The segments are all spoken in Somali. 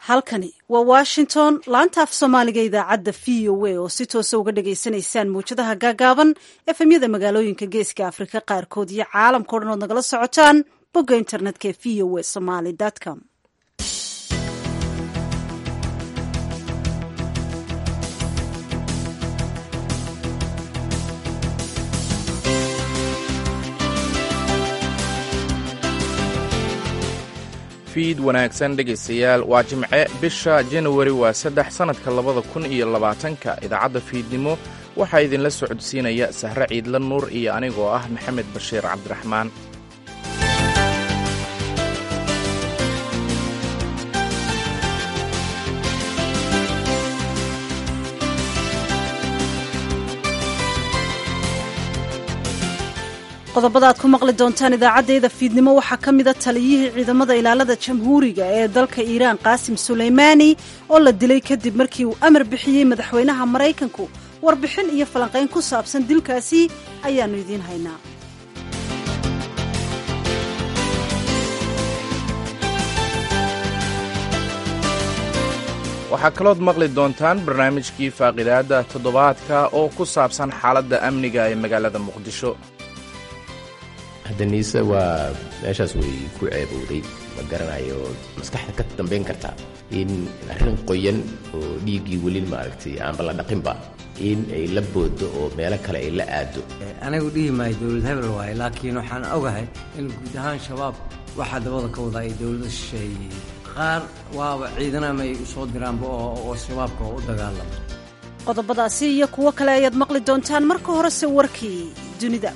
halkani waa washington laanta af soomaaliga idaacadda v o a oo si toosa uga dhagaysanaysaan mawjadaha gaagaaban efemyada magaalooyinka geeska afrika qaarkood iyo caalamkao dhan ood nagala socotaan bogga internetka ee v o a somaly com fiid wanaagsan dhegaystayaal waa jimce bisha janawari waa saddex sannadka labada kun iyo labaatanka idaacadda fiidnimo waxaa idinla socodsiinaya sahre ciidla nuur iyo anigoo ah maxamed bashiir cabdiraxmaan qodobada aad ku maqli doontaan idaacaddayda fiidnimo waxaa ka mida taliyihii ciidamada ilaalada jamhuuriga ee dalka iiraan qaasim sulaymaani oo la dilay kadib markii uu amar bixiyey madaxweynaha maraykanku warbixin iyo falanqayn ku saabsan dilkaasi ayaannu idiin haynaa waxaa kalood maqli doontaan barnaamijkii faaqidaadda toddobaadka oo ku saabsan xaaladda amniga ee magaalada muqdisho haddaniise waa meeshaas way ku ceebowday ma garanayo maskaxda ka dambayn karta in arrin qoyan oo dhiiggii weli maaragtay aanba la dhaqinba in ay la boodo oo meelo kale ay la aado anigu dhihi maayo dowlad hebel waaye laakiin waxaan ogahay in guud ahaan shabaab waxaa dabada ka wadaa ay dowladda shisheeye qaar waaba ciidanama ay u soo diraanba oo shabaabka oo u dagaalama qodobadaasi iyo kuwo kale ayaad maqli doontaan marka horese warkii dunida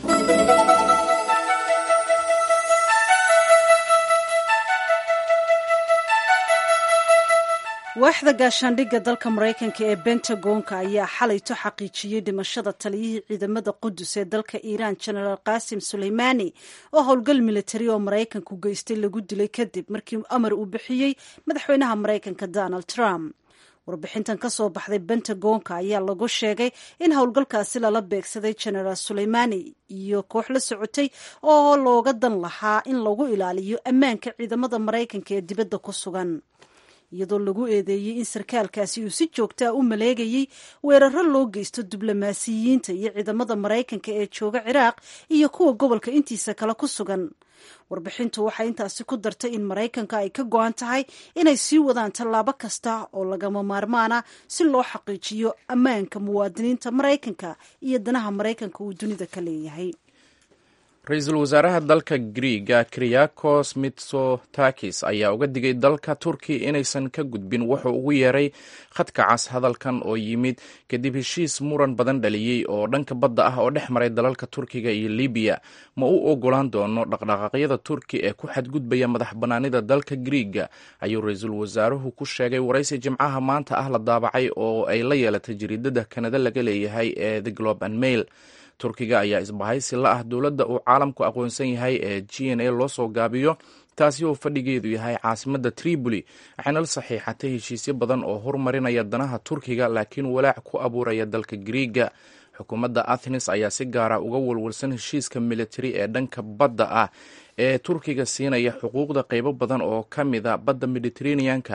waaxda gaashaandhigga dalka maraykanka ee bentagonka ayaa xalayto xaqiijiyey dhimashada taliyihii ciidamada qudus ee dalka iiraan genaraal qaasim sulaymaani oo howlgal militari oo maraykanku geystay lagu dilay kadib markii amar uu bixiyey madaxweynaha maraykanka donald trump warbixintan ka soo baxday bentagonka ayaa lagu sheegay in howlgalkaasi lala beegsaday genaraal sulaymaani iyo koox la socotay oo looga dan lahaa in lagu ilaaliyo ammaanka ciidamada maraykanka ee dibadda ku sugan iyadoo lagu eedeeyey in sarkaalkaasi uu si joogtaa u maleegayey weeraro loo geysto diblomaasiyiinta iyo ciidamada maraykanka ee jooga ciraaq iyo kuwa gobolka intiisa kale ku sugan warbixintu waxay intaasi ku dartay in maraykanka ay ka go-an tahay inay sii wadaan tallaabo kasta oo lagama maarmaana si loo xaqiijiyo ammaanka muwaadiniinta maraykanka iyo danaha maraykanka uu dunida ka leeyahay ra-iisul wasaaraha dalka griiga kriyakos mitsotakis ayaa uga digay dalka turkiya inaysan ka gudbin wuxuu ugu yeeray khadka cas hadalkan oo yimid kadib heshiis muran badan dhaliyey oo dhanka badda ah oo dhex maray dalalka turkiga iyo libiya ma u ogolaan doono dhaqdhaqaaqyada turki ee ku xadgudbaya madax bannaanida dalka griiga ayuu ra-iisul wasaaruhu ku sheegay waraysi jimcaha maanta ah la daabacay oo ay la yeelatay jariidada kanada laga leeyahay ee the globe and mail turkiga ayaa isbahaysi la ah dowladda uu caalamku aqoonsan yahay ee g n a loo soo gaabiyo taasi oo fadhigeedu yahay caasimadda tripoli waxayna la saxiixatay heshiisyo badan oo horumarinaya danaha turkiga laakiin walaac ku abuuraya dalka griiga xukuumadda athens ayaa si gaara uga walwalsan heshiiska militari ee dhanka badda ah ee turkiga siinaya xuquuqda qeybo badan oo ka mida badda mediterraneanka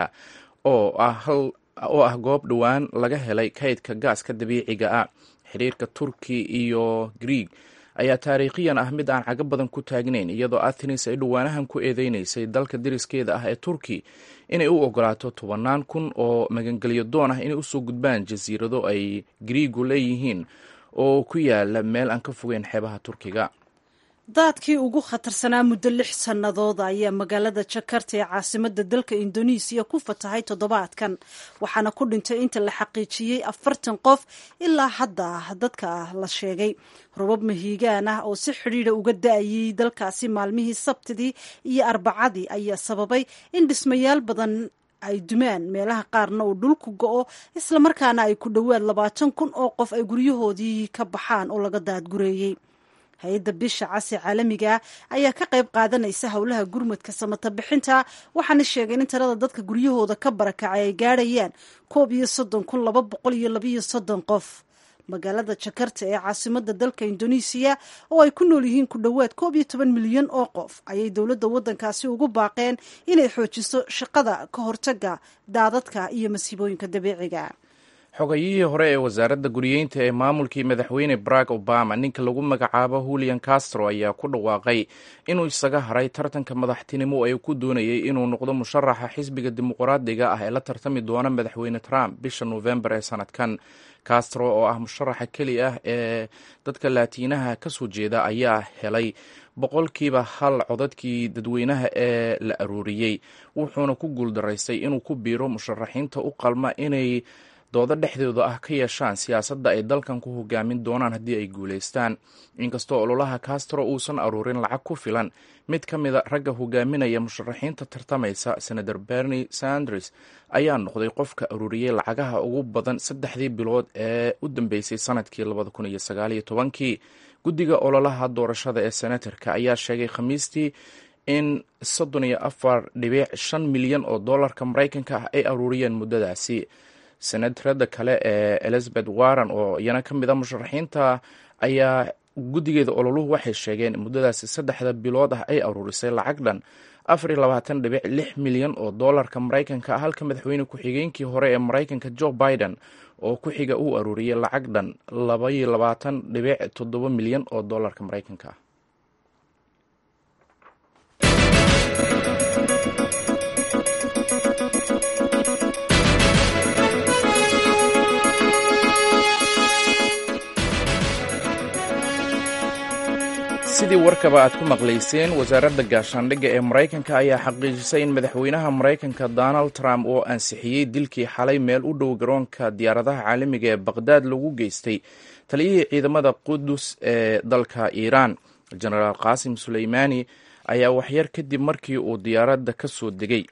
oo ah goob dhowaan laga helay kaydka gaaska dabiiciga ah xiriirka turki iyo griig ayaa taariikhiyan ah mid aan cago badan ku taagnayn iyadoo athens ay dhowaanahan ku eedeynaysay dalka deriskeeda ah ee turki inay u ogolaato tobannaan kun oo magangelyo doon ah inay usoo gudbaan jasiirado ay griigu leeyihiin oo ku yaala meel aan ka fogeyn xeebaha turkiga daadkii ugu khatarsanaa muddo lix sannadood ayaa magaalada jakarta ee caasimada dalka indonesiya ku fatahay toddobaadkan waxaana ku dhintay inta la xaqiijiyey afartan qof ilaa hadda dadka la sheegay robab mahiigaan ah oo si xidhiidha uga da-ayay dalkaasi maalmihii sabtidii iyo arbacadii ayaa sababay in dhismayaal badan ay dumaan meelaha qaarna uu dhulku go-o islamarkaana ay ku dhowaad labaatan kun oo qof ay guryahoodii ka baxaan oo laga daadgureeyey hay-adda bisha casi caalamiga ayaa ka qayb qaadanaysa howlaha gurmadka samata bixinta waxaana sheegeen in tirada dadka guryahooda ka barakacay ay gaadhayaan koob iyo soddon kun laba boqol iyo labayo soddon qof magaalada jakarta ee caasimada dalka indonesiya oo ay ku nool yihiin ku dhowaad koob iyo toban milyan oo qof ayay dowladda waddankaasi ugu baaqeen inay xoojiso shaqada ka hortaga daadadka iyo masiibooyinka dabiiciga xogayihii hore ee wasaaradda guriyeynta ee maamulkii madaxweyne barack obama ninka lagu magacaabo julian castro ayaa ku dhawaaqay inuu isaga haray tartanka madaxtinimo ee ku doonayay inuu noqdo musharaxa xisbiga dimuqraadiga ah ee la tartami doona madaxweyne trump bisha novembar ee sanadkan castro oo ah musharaxa keli ah ee dadka laatiinaha ka soo jeeda ayaa helay boqolkiiba hal codadkii dadweynaha ee la aruuriyey wuxuuna ku guuldaraystay inuu ku biiro musharaxiinta u qalma inay doodo dhexdooda ah ka yeeshaan siyaasadda ay dalkan ku hogaamin doonaan haddii ay guulaystaan inkastoo ololaha castro uusan aruurin lacag ku filan mid ka mida ragga hogaaminaya musharaxiinta tartamaysa senator bernie sanders ayaa noqday qofka aruuriyey lacagaha ugu badan saddexdii bilood ee u dambeysay sanadkii labada kun iyo sagaaliyo tobankii guddiga ololaha doorashada ee senatarka ayaa sheegay khamiistii in soddon iyo afar dhibic shan milyan oo dollarka maraykanka ah ay aruuriyeen muddadaasi senatarada kale ee elizabeth warren oo iyana ka mid a musharaxiinta ayaa guddigeeda ololuhu waxay sheegeen muddadaasi saddexda bilood ah ay aruurisay lacag dhan afar iyo labaatan dhibic lix milyan oo dollarka maraykanka ah halka madaxweyne ku-xigeenkii hore ee maraykanka joe biden oo ku xiga uu aruuriyey lacag dhan labaiyo labaatan dhibic toddoba milyan oo dollarka maraykanka ah sidii warkaba aad ku maqlayseen wasaaradda gaashaandhigga ee maraykanka ayaa xaqiijisay in madaxweynaha maraykanka donald trump oo ansixiyey dilkii xalay meel u dhow garoonka diyaaradaha caalamiga ee baqhdaad lagu geystay taliyihii ciidamada qudus ee dalka iiraan jenaraal qaasim suleymaani ayaa waxyar kadib markii uu diyaaradda ka soo degay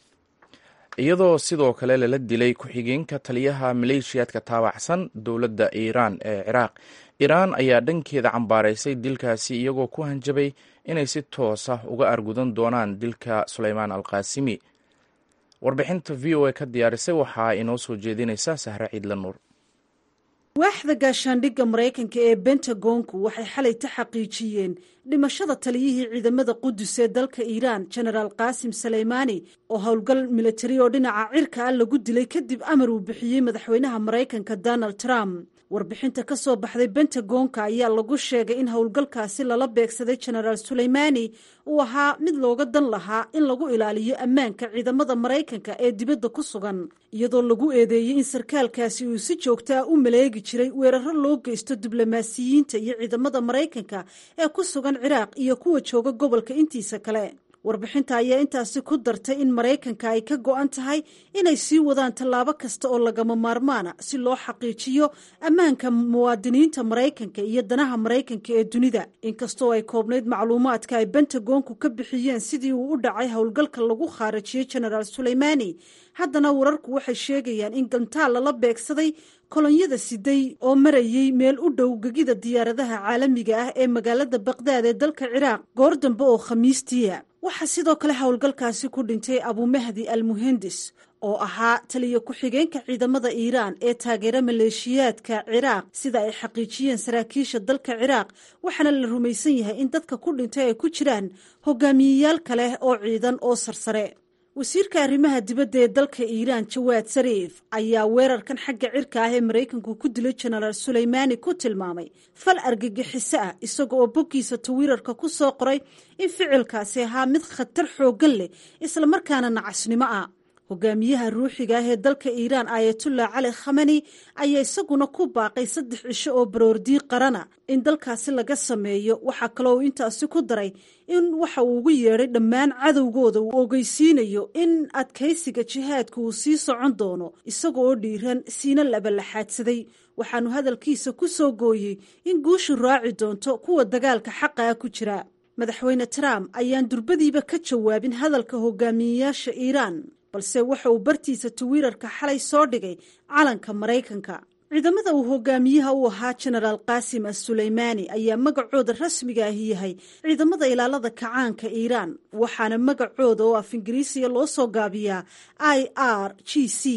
iyadoo sidoo kale lala dilay ku-xigeenka taliyaha maleeshiyaadka taabacsan dowladda iiraan ee ciraaq iiraan ayaa dhankeeda cambaaraysay dilkaasi iyagoo ku hanjabay inay si toos ah uga argudan doonaan dilka suleymaan alqaasimi warbixinta v o a ka diyaarisay waxaa inoo soo jeedinaysa sahre ciidla nuur waaxda gaashaandhigga maraykanka ee bentagonku waxay xalayta xaqiijiyeen dhimashada taliyihii ciidamada qudus ee dalka iiraan jenaraal qaasim saleymaani oo howlgal militari oo dhinaca cirka ah lagu dilay kadib amar uu bixiyey madaxweynaha maraykanka donald trump warbixinta ka soo baxday bentagonka ayaa lagu sheegay in howlgalkaasi lala beegsaday jenaraal suleymaani uu ahaa mid looga dan lahaa in lagu ilaaliyo ammaanka ciidamada maraykanka ee dibadda ku sugan iyadoo lagu eedeeyey in sarkaalkaasi uu si joogta ah u maleegi jiray weeraro loo geysto diblomaasiyiinta iyo ciidamada maraykanka ee ku sugan ciraaq iyo kuwa jooga gobolka intiisa kale warbixinta ayaa intaasi ku dartay in maraykanka ay ka go-an tahay inay sii wadaan tallaabo kasta oo lagama maarmaana si loo xaqiijiyo ammaanka muwaadiniinta maraykanka iyo danaha maraykanka ee dunida inkastoo ay koobnayd macluumaadka ay bentagonku ka bixiyeen sidii uu u dhacay howlgalka lagu khaarajiyey jenaraal suleymaani haddana wararku waxay sheegayaan in gantaal lala beegsaday kolonyada siday oo marayey meel u dhow gegida diyaaradaha caalamiga ah ee magaalada baqdaad ee dalka ciraaq goor dambe oo khamiistiia waxaa sidoo kale howlgalkaasi ku dhintay abumahdi al muhendis oo ahaa taliya ku-xigeenka ciidamada iiraan ee taageera maleeshiyaadka ciraaq sida ay xaqiijiyeen saraakiisha dalka ciraaq waxaana la rumaysan yahay in dadka ku dhintay ay ku jiraan hogaamiyeyaal kale oo ciidan oo sarsare wasiirka arrimaha dibadda ee dalka iiraan jawaad sariif ayaa weerarkan xagga cirka ah ee maraykanku ku dilay jenaraal suleymaani ku tilmaamay fal argagixiso ah isaga oo boggiisa tawiirarka ku soo qoray in ficilkaasi ahaa mid khatar xooggan leh islamarkaana nacasnimo ah hogaamiyaha ruuxiga ah ee dalka iiraan aayatullah cali khamani ayaa isaguna ku baaqay saddex cisho oo baroordii qarana in dalkaasi laga sameeyo waxaa kaloo uu intaasi ku daray in waxa uu ugu yeedhay dhammaan cadowgooda uu ogeysiinayo in adkaysiga jihaadka uu sii socon doono isaga oo dhiiran siina labalaxaadsaday waxaanu hadalkiisa ku soo gooyey in guushu raaci doonto kuwa dagaalka xaqa ah ku jira madaxweyne trump ayaan durbadiiba ka jawaabin hadalka hogaamiyeyaasha iiraan balse waxa uu bartiisa tawiirarka xalay soo dhigay calanka maraykanka ciidamada uu hogaamiyaha u ahaa jenaraal qaasim as suleymaani ayaa magacooda rasmiga ahi yahay ciidamada ilaalada kacaanka iiraan waxaana magacooda oo af ingiriisiya loo soo gaabiyaa i r g c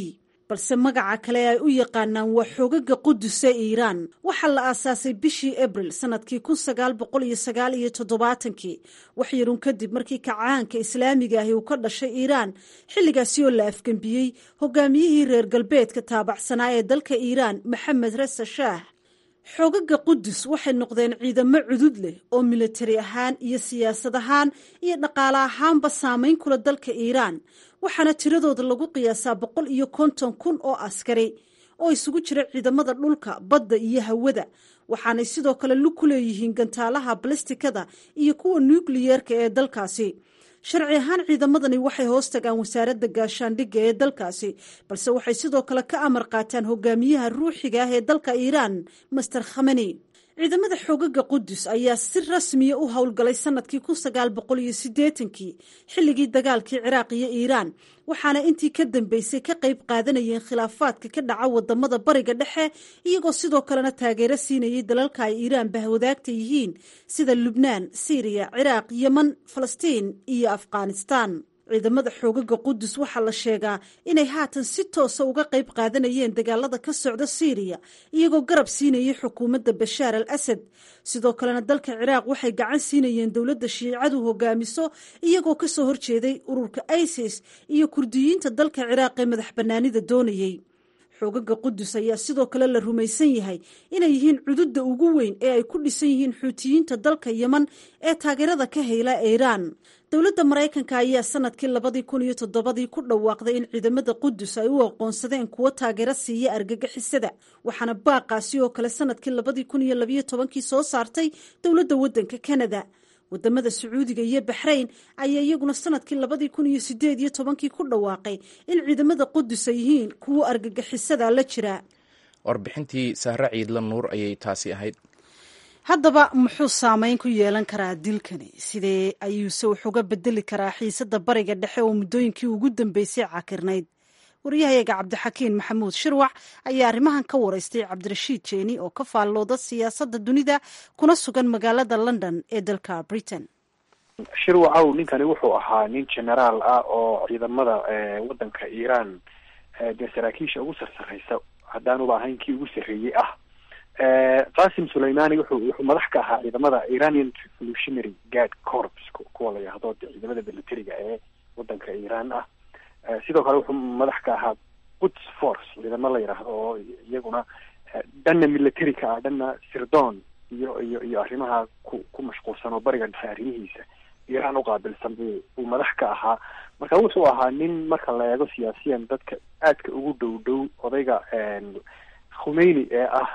balse magaca kale ay u yaqaanaan waa xoogaga qudus ee iiraan waxaa la aasaasay bishii abril sanadkii kun sagaal boqol iyo sagaal iyo toddobaatankii wax yarun kadib markii kacaanka islaamiga ahi uu ka dhashay iiraan xilligaasi oo la afgembiyey hogaamiyihii reer galbeedka taabacsanaa ee dalka iiraan maxamed resa shaah xoogaga qudus waxay noqdeen ciidamo cudud leh oo militari ahaan iyo siyaasad ahaan iyo dhaqaale ahaanba saamayn kula dalka iiraan waxaana tiradooda lagu qiyaasaa boqol iyo konton kun oo askari oo isugu jira ciidamada dhulka badda iyo hawada waxaanay sidoo kale lug ku leeyihiin gantaalaha balistikada iyo kuwa nukliyeerka ee dalkaasi sharci ahaan ciidamadani waxay hoos tagaan wasaaradda gaashaandhigga ee dalkaasi balse waxay sidoo kale ka amar qaataan hogaamiyaha ruuxiga ah ee dalka iiraan master khamani ciidamada xoogaga qudus ayaa si rasmiya u howlgalay sanadkii kun sagaal boqol iyo siddeetankii xilligii dagaalkii ciraaq iyo iiraan waxaana intii ka dambeysay ka qayb qaadanayeen khilaafaadka ka dhaca wadamada bariga dhexe iyagoo sidoo kalena taageero siinayay dalalka ay iiraan bahwadaagta yihiin sida lubnaan siiriya ciraaq yeman falastiin iyo afghanistaan ciidamada xoogaga qudus waxaa la sheegaa inay haatan si toosa uga qayb qaadanayeen dagaalada ka socda siiriya iyagoo garab siinayay xukuumadda bashaar al asad sidoo kalena dalka ciraaq waxay gacan siinayeen dowladda shiicadu hogaamiso iyagoo kasoo horjeeday ururka isis iyo kurdiyiinta dalka ciraaq ee madax bannaanida doonayey xoogaga qudus ayaa sidoo kale la rumaysan yahay inay yihiin cududda ugu weyn ee ay ku dhisan yihiin xuutiyiinta dalka yeman ee taageerada ka heyla iiraan dowladda maraykanka ayaa sanadkii labadii kun iyo toddobadii ku dhawaaqday in ciidamada qudus ay u aqoonsadeen kuwo taageero siiya argagixisada waxaana baaqaasi oo kale sanadkii labadii kun iyo labayo tobankii soo saartay dowladda waddanka kanada wadamada sacuudiga iyo baxrayn ayaa iyaguna sanadkii labadii kun iyo sideed iyo tobankii ku dhawaaqay in ciidamada qudus ay yihiin kuwo argagixisada la jira warbixintii sahre ciidla nuur ayay taasi ahayd haddaba muxuu saameyn ku yeelan karaa dilkani sidee ayuuse wax uga bedeli karaa xiisada bariga dhexe oo muddooyinkii ugu dambeysay cakirnayd waryahayaga cabdixakiin maxamuud shirwac ayaa arrimahan ka waraystay cabdirashiid jeeni oo ka faallooda siyaasadda dunida kuna sugan magaalada london ee dalka britain shirwacow ninkani wuxuu ahaa nin generaal ah oo ciidamada waddanka iiraan dee saraakiisha ugu sarsaraysa haddaanuba ahayn kii ugu sarreeyey ah qasim sulaimani wuxuu wuxuu madax ka ahaa ciidamada iranian revolutionary guard corps kuwa la yihahdo de ciidamada militariga ee waddanka iiraan ah sidoo kale wuxuu madax ka ahaa quds force ciidamo la yidhaahdo oo iyaguna dhanna military ka ah dhanna sirdon iyo iyo iyo arrimaha ku ku mashquulsan oo bariga dhexe arrimihiisa iiraan uqaabilsan buu buu madax ka ahaa marka wuxuu ahaa nin marka la eego siyaasiyan dadka aadka ugu dhow dhow odayga khumeyni ee ah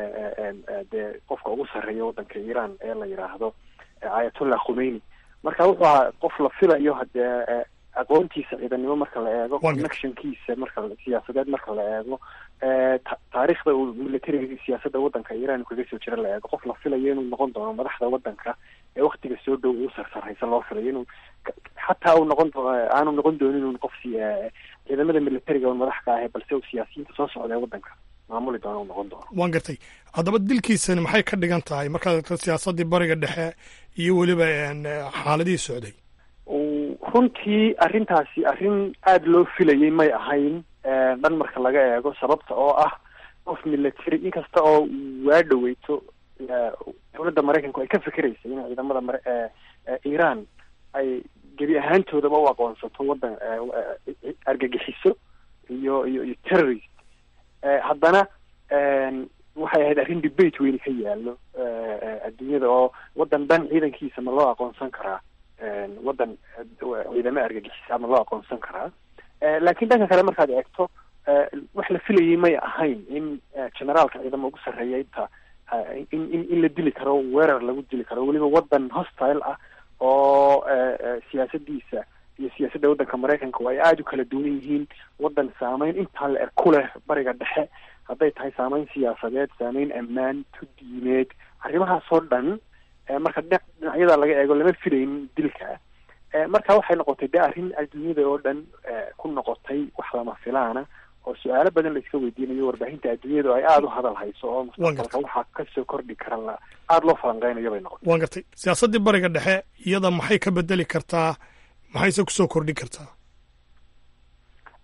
dee qofka ugu sarreeya waddanka iiraan ee la yidhaahdo ayatollah khumeyni marka wuxuu ahaa qof la filayo hadee aqoontiisa ciidanimo marka la eego connectionkiisa marka siyaasadeed marka la eego taariikhda uu militariga siyaasadda waddanka iiraan kaga soo jira la eego qof la filayo inuu noqon doono madaxda waddanka ee waktiga soo dhow uu sarsaraysa loo filayo inuu xataa uu noqon doono aanu noqon doonin inuu qof ciidamada militariga un madax ka ahe balse uu siyaasiyiinta soo socda ee waddanka maamuli doono uu noqon doono waan gartay haddaba dilkiisani maxay ka dhigan tahay markaad aragto siyaasaddii bariga dhexe iyo weliba xaaladihii socday runtii arrintaasi arrin aada loo filayay may ahayn dhan marka laga eego sababta oo ah qof military inkasta oo waa dhaweyto dowladda maraykanku ay ka fikiraysa in ciidamada mar iiraan ay gebi ahaantoodaba u aqoonsato waddan argagixiso iyo iyo iyo terrorist haddana waxay ahayd arrin debate weyni ka yaallo adduunyada oo waddan dhan ciidankiisa ma loo aqoonsan karaa waddan ciidamo argagixisa ma loo aqoonsan karaa laakiin dhanka kale markaad eegto wax la filayay may ahayn in generaalka ciidamo ugu sarreeya inta in in in la dili karo weerar lagu dili karo weliba waddan hostile ah oo siyaasadiisa iyo siyaasadda waddanka maraykanka ay aada u kala duwan yihiin waddan saameyn intaa la er ku leh bariga dhexe hadday tahay saameyn siyaasadeed saameyn ammaan tudiimeed arrimahaasoo dhan marka dhinac dhinacyada laga eego lama filayn dilka marka waxay noqotay de arrin adduunyada oo dhan ku noqotay wax lama filaana oo su-aalo badan la iska weydiinayo warbaahinta adduunyada ay aada u hadal hayso oo mustaqbalka waxaa kasoo kordhi karan la aada loo falanqeynayo bay noqotay waan gartay siyaasaddii bariga dhexe iyada maxay ka bedeli kartaa maxayse kusoo kordhin kartaa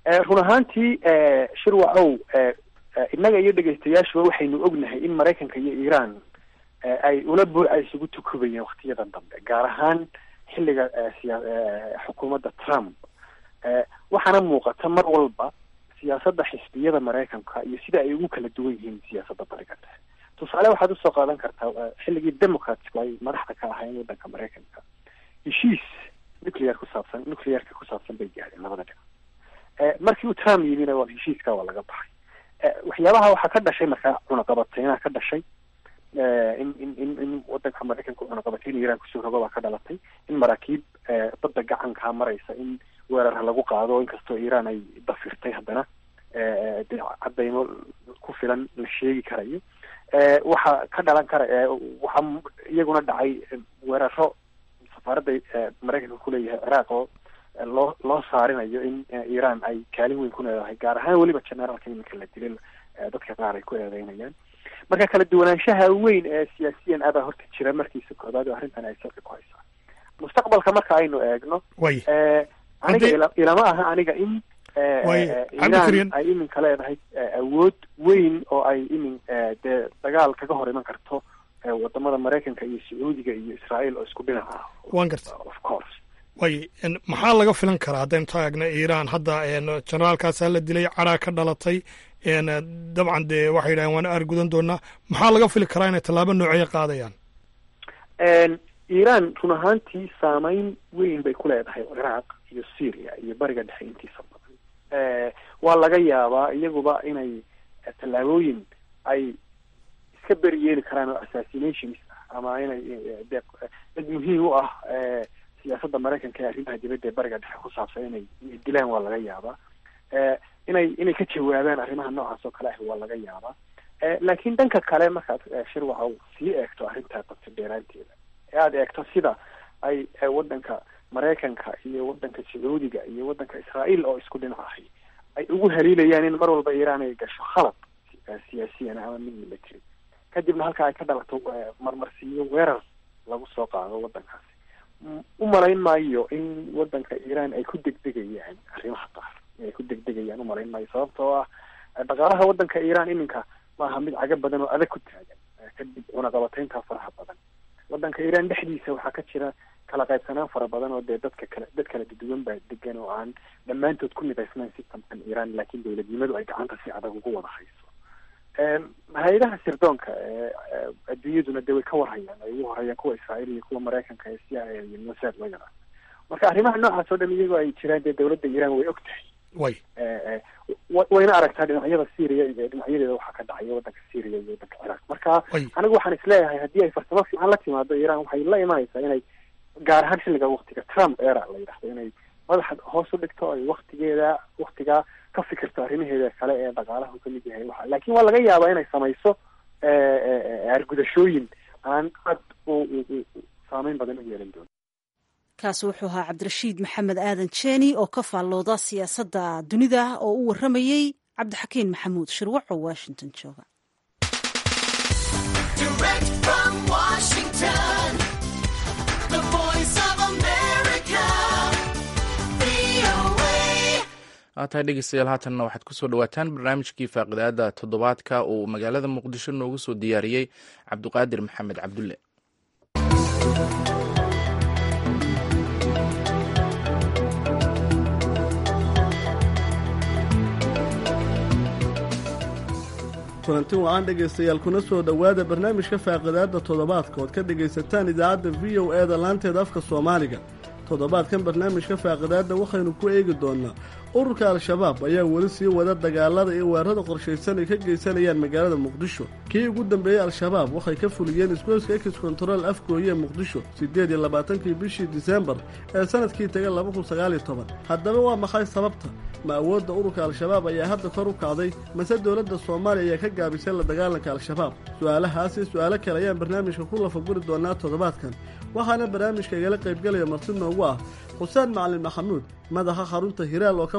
run ahaantii shirwacow innaga iyo dhegaystayaashuba waxaynu ognahay in maraykanka iyo iiraan ay ula buuca isugu tukubayeen waktiyadan dambe gaar ahaan xilliga siya xukuumadda trump waxaana muuqata mar walba siyaasadda xisbiyada maraykanka iyo sida ay ugu kala duwan yihiin siyaasadda bariga dhexe tusaale waxaad usoo qaadan kartaa xilligii democratsku ay madaxda ka ahaayeen waddanka maraykanka heshiis nuclear ku saabsan nuclearka ku saabsan bay gaadheen labada dhinac markii uu trump yimina waa heshiiska waa laga baxay waxyaabaha waxaa ka dhashay markaa cunaqabateynaha ka dhashay in in in in wadanka maraykanka cunaqabateyn iiraan kusoo rogo baa ka dhalatay in maraakiib badda gacankaa maraysa in weerarha lagu qaado inkastoo iiraan ay dafirtay haddana de cadaymo ku filan la sheegi karayo waxaa ka dhalan kara waxaa iyaguna dhacay weeraro safaaradda maraykanka kuleeyahay ciraaq oo loo loo saarinayo in iiraan ay kaalin weyn ku leedahay gaar ahaan weliba generaalka iminka la dilay dadka qaar ay ku eedeynayaan marka kala duwanaanshaha weyn ee siyaasiyan abaa horta jira markiisa koobaad oo arrintan ay salka ku haysaa mustaqbalka marka aynu eegno way aniga ilama aha aniga in iiraan ay iminka leedahay awood weyn oo ay imin dee dagaal kaga hor iman karto wadamada maraykanka iyo sacuudiga iyo israael oo isku dhinac ah wan garta of course way maxaa laga filan karaa haddaynu taagna iiraan hadda generaalkaasaa la dilay caraa ka dhalatay dabcan dee waxay yidhahdeen waana aargudan doonaa maxaa laga fili karaa inay tallaabo nooceeya qaadayaan iiraan run ahaantii saameyn weyn bay ku leedahay ciraaq iyo syria iyo bariga dhexe intiisa badan waa laga yaabaa iyaguba inay tallaabooyin ay iska beri yeeli karaan oo assassinations ah ama inay de dad muhiim u ah siyaasadda maraykanka ee arrimaha dibadda ee bariga dhexe ku saabsan inay inay dilaan waa laga yaabaa inay inay ka jawaabaan arrimaha noocaas oo kale ah waa laga yaabaa laakiin dhanka kale markaad shirwaca sii eegto arrintaa qabta dheeraanteeda ee aada eegto sida ay waddanka maraykanka iyo waddanka sacuudiga iyo waddanka israael oo isku dhinac ahay ay ugu haliilayaan in mar walba iiraan ay gasho khalad siyaasiyan ama mid military kadibna halka ay ka dhalato marmarsiiyo weerar lagu soo qaado waddankaasi u malayn maayo in waddanka iiraan ay ku degdegayaan arrimaha qaar ay ku degdegayaan umalayn maayo sababtoo ah dhaqaalaha waddanka iiraan iminka maaha mid caga badan oo adag ku taagan kadib cunaqabateynta faraha badan waddanka iiraan dhexdiisa waxaa ka jira kala qaybsanaan fara badan oo dee dadka kale dad kala duwan baa degan oo aan dhammaantood ku midaysnayn systemkan iiraan laakiin dowladnimadu ay gacanta si adag ugu wada hayso hay-adaha sirdoonka adduunyaduna de way ka warhayaan ay ugu horeyaan kuwa israael iyo kuwa maraykanka ee c i a iyo mossad lagana marka arrimaha noocaas oo dhan iyagoo ay jiraan dee dowladda iiraan way og tahay way wayna aragtaa dhinacyada syria iyo dhinacyadeeda waxaa ka dhacaya waddanka syria iyo waddanka ciraaq marka anigu waxaan isleeyahay haddii ay farsamo fiican la timaado iiraan waxay la imanaysaa inay gaar ahaan xilliga waktiga trump era la yidhahdo inay madaxa hoos u dhigto ay waktigeeda waktigaa ka fikirto arrimaheeda kale ee dhaqaalaha kamid yahay waxa laakiin waa laga yaabaa inay samayso argudashooyin aan aad u saameyn badan u yeelan doono kaasi wuxuu ahaa cabdirashiid maxamed aadan jeeni oo ka faallooda siyaasadda dunida oo u warramayey cabdixakiin maxamuud shirwac oo washington jooga tahay dhegeystayaal haatanna waxaad kusoo dhawaataan barnaamijkii faaqidaada toddobaadka uu magaalada muqdisho noogu soo diyaariyey cabduqaadir maxamed cabdulle kulanti wacan dhegaystayaal kuna soo dhowaada barnaamijka faaqidaadda toddobaadka ood ka dhegaysataan idaacadda v o e da laanteeda afka soomaaliga toddobaadkan barnaamijka faaqidaadda waxaynu ku eegi doonnaa ururka al-shabaab ayaa weli sii wada dagaalada iyo weerarada qorshaysan ay ka geysanayaan magaalada muqdisho kii ugu dambeeyey al-shabaab waxay ka fuliyeen isgoyska ekis kontarool afgooye muqdisho siddeed iyo labaatankii bishii disembar ee sanadkii taga laba kun sagaaliyo toban haddaba waa maxay sababta ma awoodda ururka al-shabaab ayaa hadda kor u kacday mase dowladda soomaaliya ayaa ka gaabisay la dagaalanka al-shabaab su-aalahaas iyo su-aalo kale ayaan barnaamijka ku lafaguri doonaa toddobaadkan waxaana barnaamijka igala qaybgalaya marti noogu ah xuseen macalin maxamuud madaxa xarunta hiraal oo ka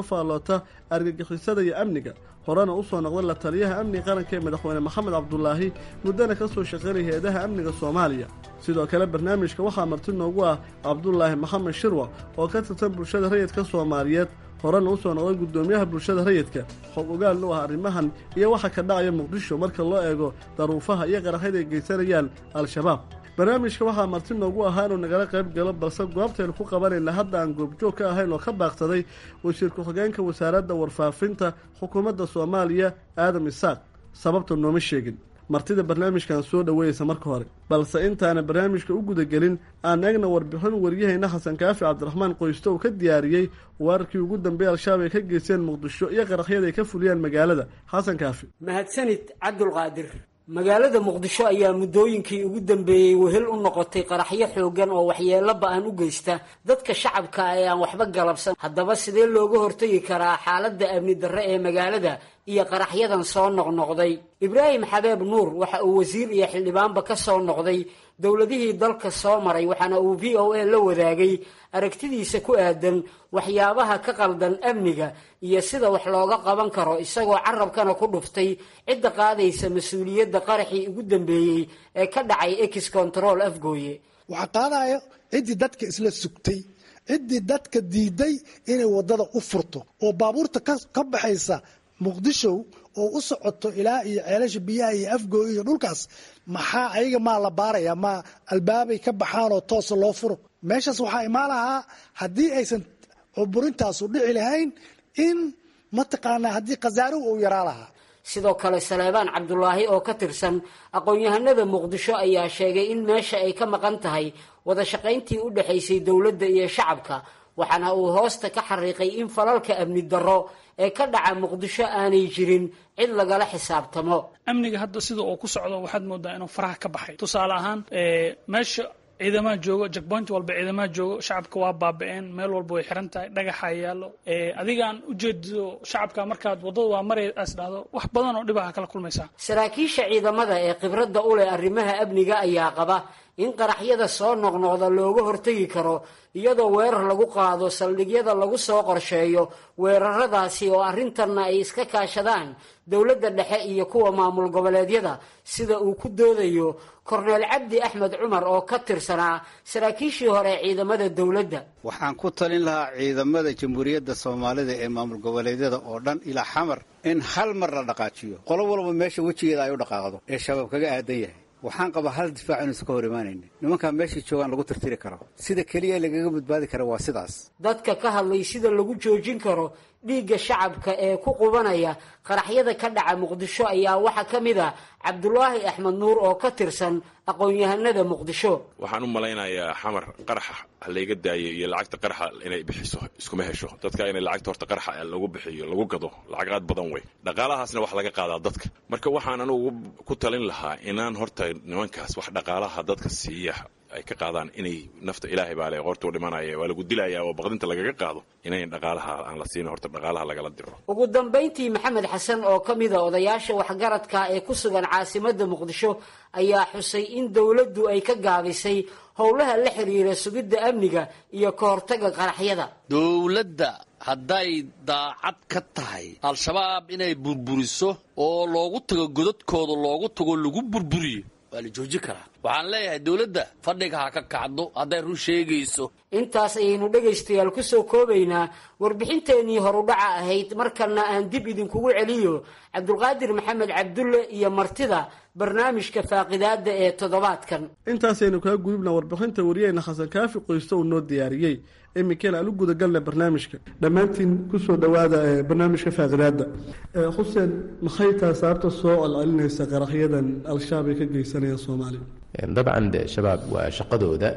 faalloota argagixisada iyo amniga horena usoo noqday la taliyaha amniga qaranka ee madaxweyne maxamed cabdulaahi muddana ka soo shaqaynaya hay-adaha amniga soomaaliya sidoo kale barnaamijka waxaa marti noogu ah cabdulaahi maxamed shirwa oo ka tirsan bulshada rayidka soomaaliyeed horena usoo noqday guddoomiyaha bulshada rayidka xog ogaalna u ah arrimahan iyo waxa ka dhacaya muqdisho marka loo eego daruufaha iyo qaraxyada ay geysanayaan al-shabaab barnaamijka waxaa marti noogu ahaa inuu nagala qayb galo balse goobtaynu ku qabanayna hadda aan goobjoog ka ahayn oo ka baaqsaday wasiir ku-xigeenka wasaaradda warfaafinta xukuumadda soomaaliya aadam isaaq sababta nooma sheegin martida barnaamijkan soo dhoweeyeysa marka hore balse intaana barnaamijka u gudagelin aan eegna warbixin waryahayna xasan kaafi cabdiraxmaan qoysto uu ka diyaariyey weerarkii ugu dambeeyey al-shabaab ay ka geysteen muqdisho iyo qaraxyada ay ka fuliyaan magaalada xasan kaafi mahadsanid cabdulqaadir magaalada muqdisho ayaa muddooyinkii ugu dambeeyey wehel u noqotay qaraxyo xoogan oo waxyeello ba-an u geysta dadka shacabka ee aan waxba galabsan haddaba sidee looga hortagi karaa xaaladda amni darre ee magaalada iyo qaraxyadan soo noqnoqday ibraahim xabeeb nuur waxa uu wasiir iyo xildhibaanba ka soo noqday dowladihii dalka soo maray waxaana uu v o a la wadaagay aragtidiisa ku aadan waxyaabaha ka qaldan amniga iyo sida wax looga qaban karo isagoo carabkana ku dhuftay cidda qaadaysa mas-uuliyadda qaraxii ugu dambeeyey ee ka dhacay ex control afgooye waxaa qaadaya ciddii dadka isla sugtay ciddii dadka diiday inay wadada u furto oo baabuurta ka baxaysa muqdisho oo u socoto ilaa iyo ceelasha biyaha iyo afgooy iyo dhulkaas maxaa ayaga maa la baaraya ma albaabay ka baxaan oo toosa loo furo meeshaas waxaa imaan lahaa haddii aysan cuburintaasu dhici lahayn in mataqaanaa haddii khasaaruhu uu yaraa lahaa sidoo kale saleebaan cabdulaahi oo ka tirsan aqoon-yahanada muqdisho ayaa sheegay in meesha ay ka maqan tahay wada shaqayntii u dhexaysay dowladda iyo shacabka waxaana uu hoosta ka xariiqay in falalka amni darro ee ka dhaca muqdisho aanay jirin cid lagala xisaabtamo amniga hadda sida uu ku socdo waxaad moodaa inuu faraha ka baxay tusaale ahaan meesha ciidamaha joogo jackpoint walba ciidamaha joogo shacabka waa baaba-een meel walba way xiran tahay dhagaxa yaallo adigaan ujeedido shacabka markaad waddada waa maray as dhahdo wax badan oo dhibaha kala kulmaysaa saraakiisha ciidamada ee khibradda u leh arrimaha amniga ayaa qaba in qaraxyada soo noqnoqda looga hortegi karo iyadoo weerar lagu qaado saldhigyada lagu soo qorsheeyo weeraradaasi oo arrintanna ay iska kaashadaan dowladda dhexe iyo kuwa maamul goboleedyada sida uu ku doodayo korneel cabdi axmed cumar oo ka tirsanaa saraakiishii hore ee ciidamada dowladda waxaan ku talin lahaa ciidamada jamhuuriyadda soomaalida ee maamul goboleedyada oo dhan ilaa xamar in hal mar la dhaqaajiyo qolo walba meesha wejigeeda ay u dhaqaaqdo ee shabaab kaga aadan yahay waxaan qabaa hal difaac inuusan ka hor imaanaynin nimankaa meeshay joogaan lagu tirtiri karo sida keliya lagaga badbaadi kara waa sidaas dadka ka hadlay sida lagu joojin karo dhiigga shacabka ee ku qubanaya qaraxyada ka dhaca muqdisho ayaa waxaa ka mid a cabdulaahi axmed nuur oo ka tirsan aqoon-yahanada muqdisho waxaan u malaynayaa xamar qaraxa halayga daayo iyo lacagta qaraxa inay bixiso iskuma hesho dadka inay lacagta horta qaraxa lagu bixiyo lagu gado lacag aad badan wey dhaqaalahaasna wax laga qaadaa dadka marka waxaan anugu ku talin lahaa inaan horta nimankaas wax dhaqaalaha dadka siiya ay ka qaadaan inay nafta ilaahay baa le qortuu dhimanaya waa lagu dilayaa oo baqdinta lagaga qaado inayn dhaqaalaha aan la siin horta dhaqaalaha lagala diro ugu dambayntii maxamed xasan oo ka mid a odayaasha waxgaradka ee ku sugan caasimadda muqdisho ayaa xusay in dowladdu ay ka gaabisay howlaha la xiriira sugidda amniga iyo ka hortagga qaraxyada dowladda hadday daacad ka tahay al-shabaab inay burburiso oo loogu tago godadkooda loogu tago lagu burburiyo waa la joojin karaa waxaan leeyahay dowladda fadhiga ha ka kacdo hadday run sheegayso intaas ayaynu dhegaystayaal ku soo koobaynaa warbixinteennii horudhaca ahayd markana aan dib idinkugu celiyo cabdulqaadir maxamed cabdulle iyo martida barnaamijka faaqidaada ee toddobaadkan intaasaynu kaga gudubna warbixinta wariyeyna xasan kaafi qoysto uu noo diyaariyey iminkeen aan u gudagalna barnaamijka dhammaantiin kusoo dhowaada barnaamijka faaqidaada xuseen maxay tahay sababta soo celcelinaysa qaraxyadan al-shabaab ay ka geysanayaan soomaaliya dabcan de shabaab waa shaqadooda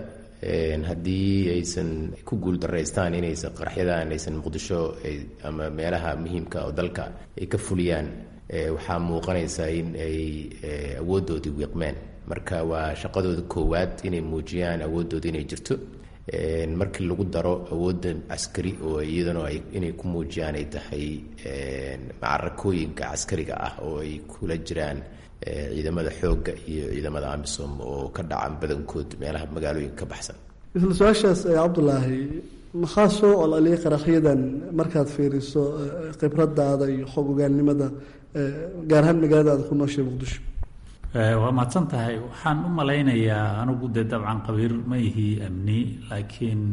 haddii aysan ku guuldaraystaan inaysan qaraxyadan aysan muqdisho ama meelaha muhiimka oo dalka ay ka fuliyaan waxaa muuqanaysa in ay awooddoodii wiiqmeen marka waa shaqadooda koowaad inay muujiyaan awoodooda inay jirto markii lagu daro awoodda caskari oo iyadana inay ku muujiyaan ay tahay macarakooyinka caskariga ah oo ay kula jiraan ciidamada xoogga iyo ciidamada amisom oo ka dhacan badankood meelaha magaalooyinka ka baxsan isla su-aashaas cabdulaahi maxaa soo ololiyay qaraxyadan markaad fiiriso khibradaada iyo xog ogaannimada gaar ahaan magaalada aad ku nooshay muqdisho waa mahadsan tahay waxaan u malaynayaa anigu dee dabcan qabiir ma ihi amni laakiin